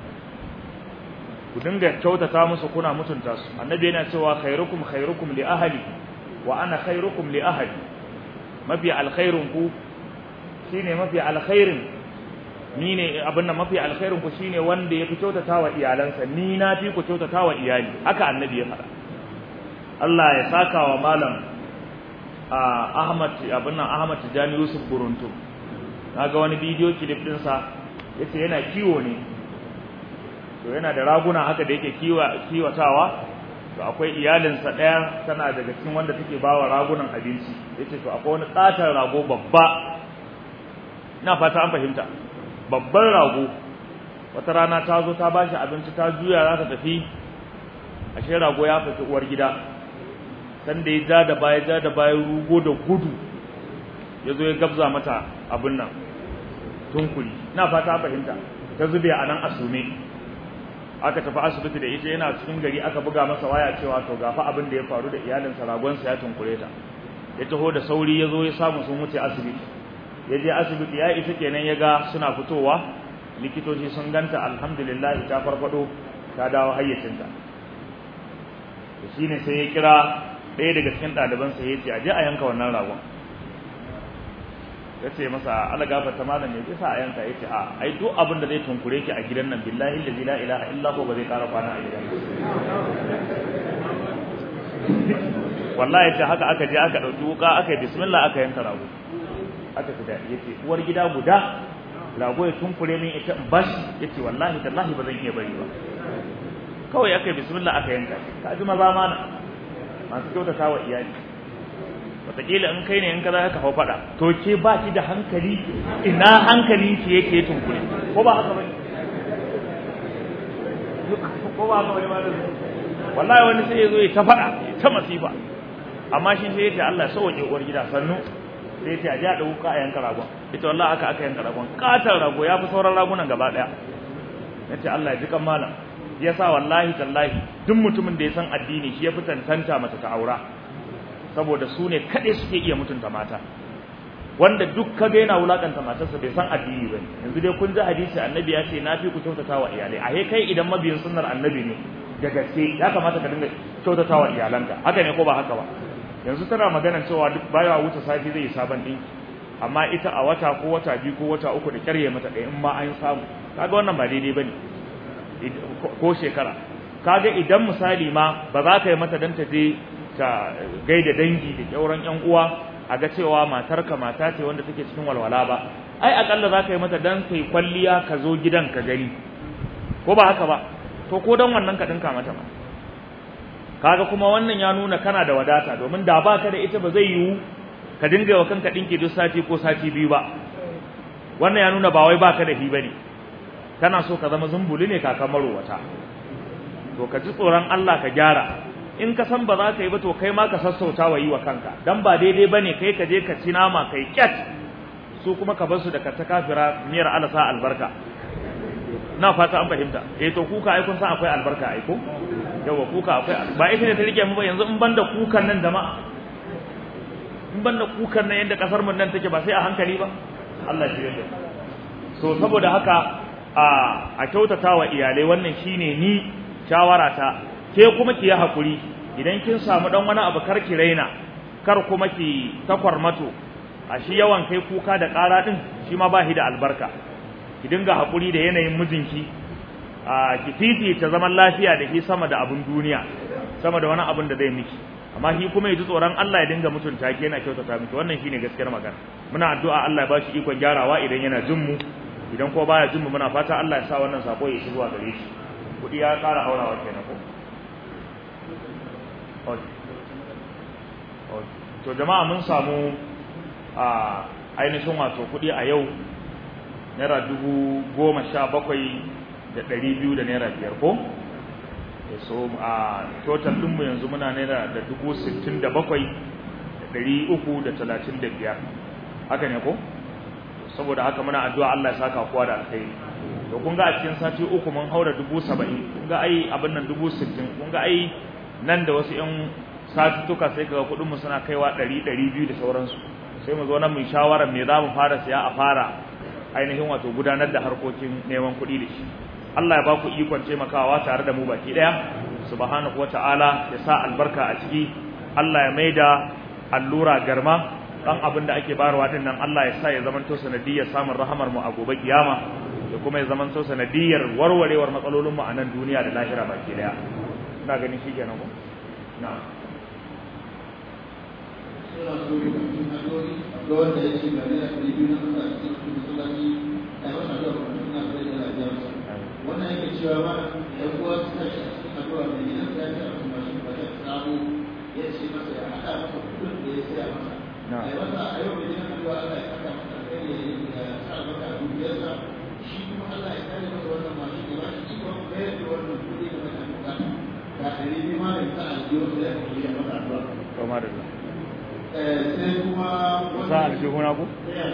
ku dinga kyautata musu kuna mutunta su annabi yana cewa khairukum khairukum li ahli wa ana khairukum li ahli mafi alkhairun ku shine mafi alkhairin ni ne abin nan mafi alkhairin ku shine wanda ya fi kyautata wa iyalansa ni na fi ku kyautata wa iyali haka annabi ya faɗa Allah ya saka wa malam Ahmad abin nan Ahmad Tijani Yusuf Buruntu naga wani bidiyo clip din sa yace yana kiwo ne to yana da raguna haka da yake kiwa kiwatawa to akwai iyalinsa daya tana daga cikin wanda take bawa ragunan abinci yace to akwai wani katar rago babba ina fata an fahimta babban rago wata rana ta zo ta bashi abinci ta juya za ta tafi ashe rago ya fita uwar gida san da ya ja da baya ja da baya rugo da gudu ya zo ya gabza mata abin nan tunkuri ina fata an fahimta ta zube a nan asume aka tafi asibiti da ita yana cikin gari aka buga masa waya cewa to gafa abin da ya faru da iyalinsa ragonsa ya tunkure ta ya taho da sauri ya zo ya samu sun wuce asibiti ya je asibiti ya isa kenan ya ga suna fitowa likitoci sun ganta alhamdulillah ta farfado ta dawo hayyacinta to shine sai ya kira ɗaya daga cikin ɗalibansa ya ce a je a yanka wannan ragon ya ce masa ala gafarta malam ya sa a yanka ya ce a ai duk abin da zai tunkure ki a gidan nan billahi allazi la ilaha illa huwa ba zai ƙara kwana a gidan wallahi ce haka aka je aka ɗauki wuka aka yi bismillah aka yanka rago aka fita yace uwar gida guda rago ya tunkure min ita in bashi yace wallahi tallahi ba zan iya bari ba kawai aka yi bismillah aka yanka ka ji maza mana masu kyautata wa iyali wataƙila in kai ne in ka za ka hau faɗa to ke ba ki da hankali ina hankalin ki yake tunkure ko ba haka bane ko ba haka bane ba wallahi wani sai ya zo ya ta faɗa ya ta masifa amma shi sai ya ce Allah ya sauke uwar gida sannu sai ya ce a ji a ɗauka a yanka ragon ita wallahi aka aka yanka ragon katar rago ya fi sauran ragunan gaba ɗaya ya ce Allah ya ji kan malam ya sa wallahi tallahi duk mutumin da ya san addini shi ya fi tantanta mata ta aura saboda su ne kaɗai suke iya mutunta mata wanda duk ka ga yana wulakanta matarsa bai san addini ba yanzu dai kun ji hadisi annabi ya ce na fi ku kyautata wa iyalai a kai idan mabiyin sunnar annabi ne da gaske ya kamata ka dinga kyautata wa iyalanka haka ne ko ba haka ba yanzu tana maganar cewa duk baya wuce sati zai yi sabon ɗinki amma ita a wata ko wata biyu ko wata uku da kyarye mata ɗaya in ma an samu kaga wannan ba daidai bane ko shekara kaga idan misali ma ba za ka yi mata dan ta je ta gaida dangi da kyauran yan uwa a ga cewa matarka mata ce wanda take cikin walwala ba ai akalla za ka yi mata dan kai kwalliya ka zo gidan ka gani ko ba haka ba to ko dan wannan ka dinka mata ba kaga kuma wannan ya nuna kana da wadata domin da baka da ita ba zai yiwu ka dinga wa kanka dinki duk sati ko sati biyu ba wannan ya nuna ba wai baka da hi bane kana so ka zama zumbuli ne kakan marowata to ka ji tsoron Allah ka gyara in ka san ba za ka yi ba to kai ma ka sassauta wa yi wa kanka dan ba daidai bane kai ka je ka ci nama kai kyat su kuma ka bar su da ka ta kafira miyar alasa albarka na fata an fahimta eh to kuka ai kun san akwai albarka ai ko yawa kuka akwai ba ita ne ta rike mu ba yanzu in banda kukan nan jama'a in banda kukan nan yanda kasar mu nan take ba sai a hankali ba Allah shi yadda so saboda haka a a kyautata wa iyalai wannan shine ni shawara ta ke kuma ki yi hakuri idan kin samu dan wani abu kar ki raina kar kuma ki takwarmato a shi yawan kai kuka da ƙara din shi ma ba shi da albarka ki dinga hakuri da yanayin mijinki a ki fifita zaman lafiya da shi sama da abun duniya sama da wani abun da zai miki amma shi kuma ya ji tsoron Allah ya dinga mutunta ki yana kyautata miki wannan shine gaskiyar magana muna addu'a Allah ya bashi ikon gyarawa idan yana jin mu idan ko baya jin mu muna fata Allah ya sa wannan sako ya shigo zuwa gare shi kudi ya ƙara haurawa kenan ko to jama'a mun samu a ainihin wato kudi a yau naira dubu goma sha bakwai da ɗari biyu da naira biyar ko so a total ɗinmu yanzu muna naira da dubu sittin da bakwai da ɗari uku da talatin da biyar haka ne ko saboda haka muna addu'a Allah ya saka kowa da alkhairi to kun ga a cikin sati uku mun haura dubu saba'in kun ga ai abin nan dubu sittin kun ga ai nan da wasu ƴan satuttuka sai kaga kuɗinmu suna kaiwa ɗari ɗari biyu da sauransu sai mu zo nan mu shawara me za mu fara siya a fara ainihin wato gudanar da harkokin neman kuɗi da shi Allah ya ba ku ikon taimakawa tare da mu baki ɗaya subhanahu wata'ala ya sa albarka a ciki Allah ya maida allura garma dan abin da ake bayarwa din nan Allah ya sa ya zamanto sanadiyar samun rahamar mu a gobe kiyama da kuma ya zamanto sanadiyar warwarewar matsalolin mu a nan duniya da lahira baki ɗaya ina ganin shi kenan ko na'am suna so da mutum na dori ga wanda ya ce ga ne a ɗari biyu na kasa a cikin masallaci a yi masa addu'a kuma suna da rage lafiya masa wannan yake cewa ma yan uwa su tashi a cikin addu'a mai gidan sa ya ce a kuma shi ba zai samu ya ce masa ya haɗa masa kuɗin da ya saya masa a yi masa a yau mai gidan addu'a Allah ya saka masa kai ya sa masa a dukiyarsa shi kuma Allah ya kare masa wannan mashin ya ba shi ikon bayar da wannan kuɗi da mai bukata ga ɗari biyu ma da ta aljiyo da ya kuma ya masa addu'a kama da Allah sai kuma sa aljihuna ku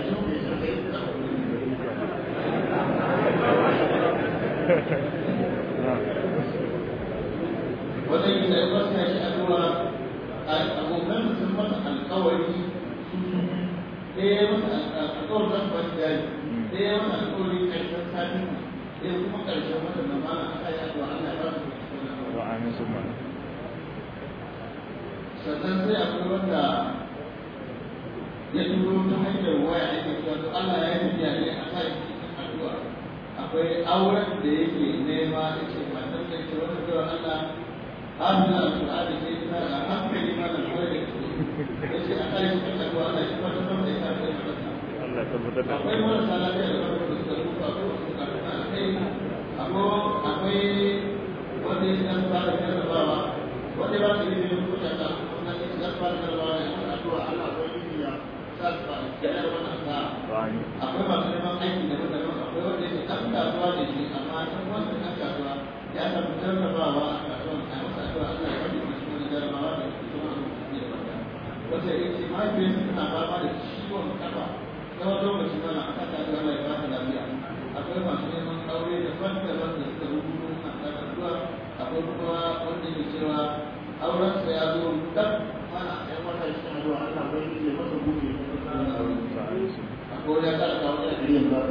wata yi da ya shi addu'a abokan sun masa alkawari ɗaya ya masa alkawari zan ba shi jari ɗaya ya masa alkawari ƙarshen satin ɗaya kuma ƙarshen wata na mana aka yi addu'a Allah ya ba su wa amin summa sannan sai akwai wanda ya turo ta hanyar waya ake cewa to Allah ya yi tafiya ne a sa shi cikin addu'a akwai auren da yake nema yake matar da ke wata cewa Allah Amin al-Qur'ani sai ta a hankali ma da kawai da ke yace a sa shi cikin addu'a Allah shi ba ta san da ya sa mata Allah ya tabbatar da akwai marasa lafiya da wanda suka rufa ko suka rufa kai akwai akwai wanda ya san fara jarrabawa wanda ba su yi ko ta ta wannan ya san fara jarrabawa ya san addu'a Allah ko yi ya sa su ba da wannan sa Bani. akwai masu neman aiki da wanda akwai wanda yake dan kasuwa da shi amma dan wanda dan kasuwa ya samu jarrabawa a kasuwan a masa addu'a Allah ya bari masu wani jarrabawa da shi kuma a mutum ya bada wanda yake mahaifiyarsa tana fama da ciwon kafa tsawon lokaci mana a kasa da Allah ya ba ta lafiya akwai masu neman aure da fanta wanda suka rubuto a kan addu'a akwai kuma wanda ke cewa aurensa ya zo dab mana ɗan wata shi addu'a Allah bai yi masa buɗe akwai wani ya kara kawo da jirgin ba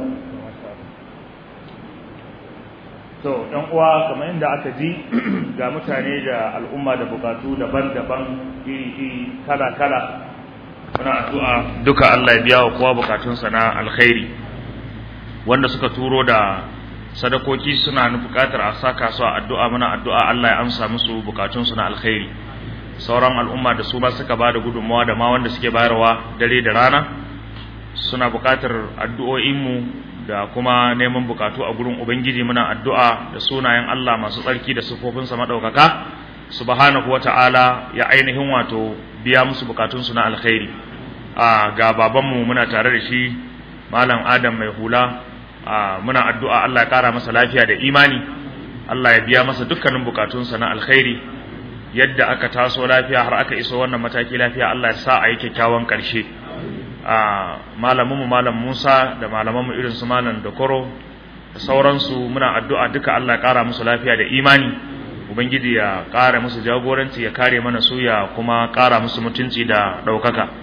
To, ‘yan uwa kamar yadda aka ji ga mutane da al'umma da bukatu daban-daban iri-iri kala-kala. Muna addu'a duka Allah ya biya wa kowa bukatunsa na alkhairi. Wanda suka turo da sadakoki suna nufi bukatar a saka su a addu'a muna addu'a Allah ya amsa musu bukatunsu na alkhairi. Sauran al'umma da su ba suka ba da gudunmawa da ma wanda suke bayarwa dare da rana suna bukatar addu'o'inmu da kuma neman bukatu a gurin Ubangiji muna addu'a da sunayen Allah masu tsarki da sufofinsa maɗaukaka, subhanahu wa ta'ala ya ainihin wato biya musu bukatunsu na alkhairi. A ga babanmu muna tare da shi, Malam Adam mai hula, a muna addu'a Allah ya ƙara masa lafiya da imani, Allah ya biya masa dukkanin bukatunsa na alkhairi yadda aka taso lafiya har aka iso wannan mataki lafiya Allah ya sa a yi kyakkyawan ƙarshe a malaminmu malam Musa da malamanmu irin su malam Dokoro da sauransu muna addu'a duka Allah ya ƙara musu lafiya da imani ubangiji ya ƙara musu jagoranci ya kare mana su ya kuma ƙara musu mutunci da ɗaukaka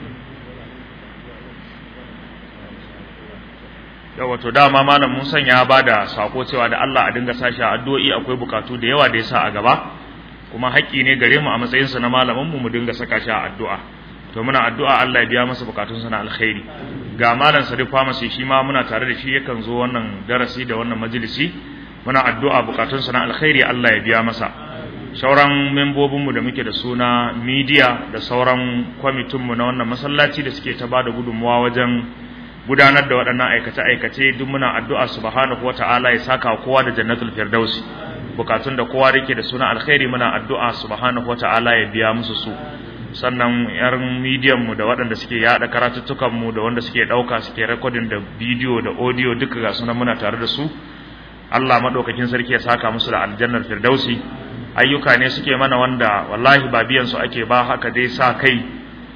yawa to dama malam Musa ya bada sako cewa da Allah a dinga sashi addu'o'i akwai bukatu da yawa da ya sa a gaba kuma haƙƙi ne gare mu a matsayinsa na malamin mu mu dinga saka shi a addu'a to muna addu'a Allah ya biya masa bukatunsa na alkhairi ga malam Sadiq Pharmacy shi ma muna tare da shi yakan zo wannan darasi da wannan majalisi muna addu'a bukatunsa na alkhairi Allah ya biya masa sauran membobin mu da muke da suna media da sauran kwamitin mu na wannan masallaci da suke ta bada gudunmuwa wajen gudanar da waɗannan aikace-aikace duk muna addu'a subhanahu wata'ala ya saka kowa da jannatul firdausi bukatun da kowa yake da suna alkhairi muna addu'a subhanahu wata'ala ya biya musu su sannan yar midiyan mu da waɗanda suke yada karatuttukan mu da wanda suke dauka suke recording da bidiyo da audio duka ga sunan muna tare da su Allah madaukakin sarki ya saka musu da aljannar firdausi ayyuka ne suke mana wanda wallahi ba biyan su ake ba haka dai sa kai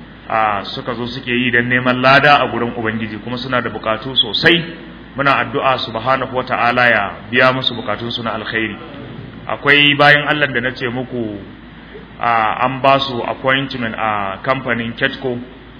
a suka zo suke yi don neman lada a gurin ubangiji kuma suna da bukatu sosai muna addu'a subhanahu wata'ala ya biya musu bukatunsu na alkhairi akwai bayan Allah da nace muku an ba su appointment a kamfanin Ketco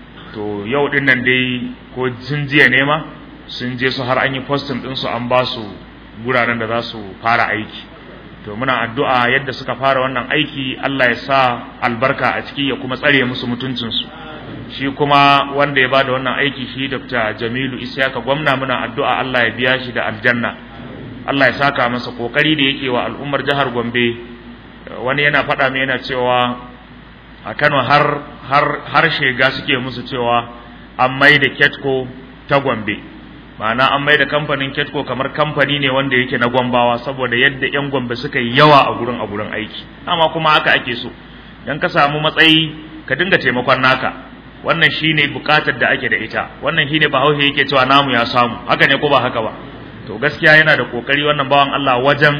to yau din nan dai ko sun jiya nema sun je su har an yi posting din su an ba su guraren da za su fara aiki to muna addu'a yadda suka fara wannan aiki Allah ya sa albarka a ciki ya kuma tsare musu mutuncinsu shi kuma wanda ya bada wannan aiki shi Dr. Jamilu Isiyaka gwamna muna addu'a Allah ya biya shi da aljanna Allah ya saka masa kokari da yake wa al'ummar jihar Gombe wani yana faɗa mai yana cewa a Kano har har har shega suke musu cewa an mai da Ketco ta Gombe ma'ana an mai da kamfanin Ketco kamar kamfani ne wanda yake na Gombawa saboda yadda yan Gombe suka yi yawa a gurin a gurin aiki amma kuma haka ake so dan ka samu matsayi ka dinga taimakon naka wannan shine bukatar da ake da ita wannan shine bahaushe yake cewa namu ya samu haka ne ko ba haka ba to gaskiya yana da kokari wannan bawan Allah wajen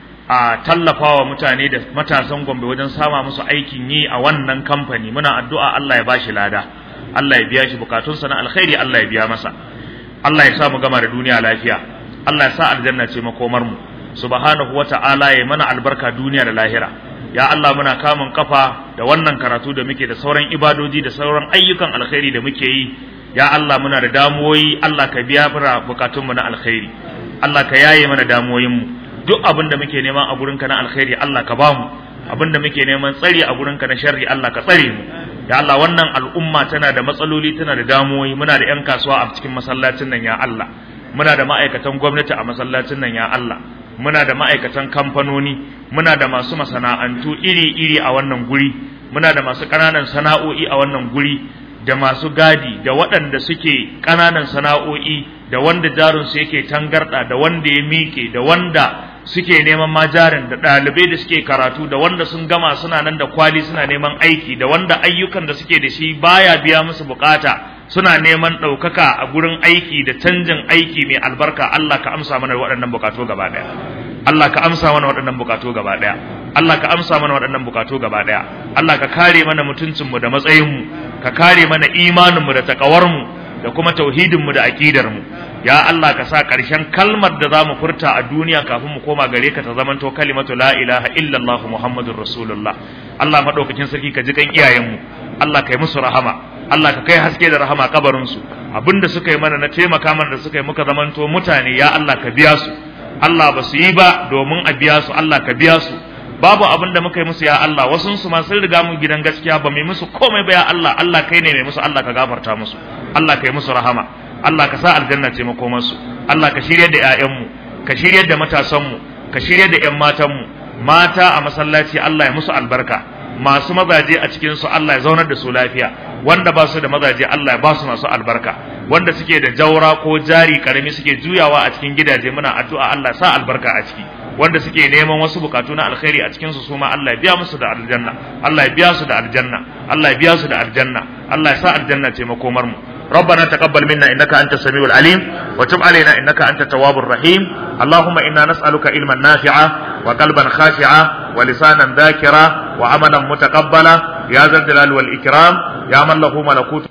a tallafawa mutane da matasan Gombe wajen sama musu aikin yi a wannan kamfani muna addu'a Allah ya bashi lada Allah ya biya shi bukatunsa na alkhairi Allah ya biya masa Allah ya sa mu gama da duniya lafiya Allah ya sa aljanna ce makomar mu subhanahu wata'ala ya mana albarka duniya da lahira ya Allah muna kamun kafa da wannan karatu da muke da sauran ibadoji da sauran ayyukan alkhairi da muke yi ya Allah muna da damuwoyi Allah ka biya mana bukatunmu na alkhairi Allah ka yaye mana damuwoyinmu duk abin da muke nema a gurinka na alkhairi Allah ka bamu abin da muke neman tsari a gurinka na sharri Allah ka tsare mu ya Allah wannan al'umma tana da matsaloli tana da damuwoyi muna da yan kasuwa a cikin masallacin nan ya Allah muna da ma'aikatan gwamnati a masallacin nan ya Allah muna da ma'aikatan kamfanoni muna da masu masana'antu iri-iri a wannan guri muna da masu ƙananan sana'o'i a wannan guri da masu gadi da waɗanda suke ƙananan sana'o'i da wanda jarinsu yake tangarɗa da wanda ya miƙe da wanda suke neman majarin da ɗalibai da suke karatu da wanda sun gama suna nan da kwali suna neman aiki da wanda ayyukan da suke da shi baya biya musu bukata suna neman ɗaukaka a gurin aiki da canjin aiki mai albarka Allah ka amsa mana waɗannan bukatu gaba ɗaya Allah ka amsa mana waɗannan bukatu gaba ɗaya Allah ka amsa mana waɗannan bukatu gaba ɗaya Allah ka kare mana mutuncinmu da matsayinmu ka kare mana imaninmu da takawarmu da kuma tauhidinmu da aƙidarmu ya Allah ka sa ƙarshen kalmar da za mu furta a duniya kafin mu koma gare ka ta zamanto kalimatu la ilaha illallah muhammadur rasulullah Allah madaukakin sarki ka ji kan iyayenmu Allah ka yi musu rahama Allah ka kai haske da rahama kabarinsu abinda suka yi mana na taimaka mana da suka yi muka zamanto mutane ya Allah ka biya su Allah ba su yi ba domin a biya su Allah ka biya su babu abin da muka yi musu ya Allah wasu su ma sun riga mu gidan gaskiya ba mai musu komai ba ya Allah Allah kai ne mai musu Allah ka gafarta musu Allah ka yi musu rahama Allah ka sa aljanna ce makomarsu Allah ka shiryar da ƴaƴanmu ka shiryar da matasanmu ka shiryar da ƴan matanmu mata a masallaci Allah ya musu albarka masu mazaje a cikin su Allah ya zaunar da su lafiya wanda ba su da mazaje Allah ya ba su masu albarka wanda suke da jaura ko jari karami suke juyawa a cikin gidaje muna addu'a Allah ya sa albarka a ciki wanda suke neman wasu bukatu na alkhairi a cikin su su ma Allah ya biya musu da aljanna Allah ya biya su da aljanna Allah ya biya su da aljanna Allah ya sa aljanna ce makomar mu ربنا تقبل منا إنك أنت السميع العليم وتب علينا إنك أنت التواب الرحيم اللهم إنا نسألك علما نافعا وقلبا خاشعا ولسانا ذاكرا وعملا متقبلا يا ذا الجلال والإكرام يا من له ملكوت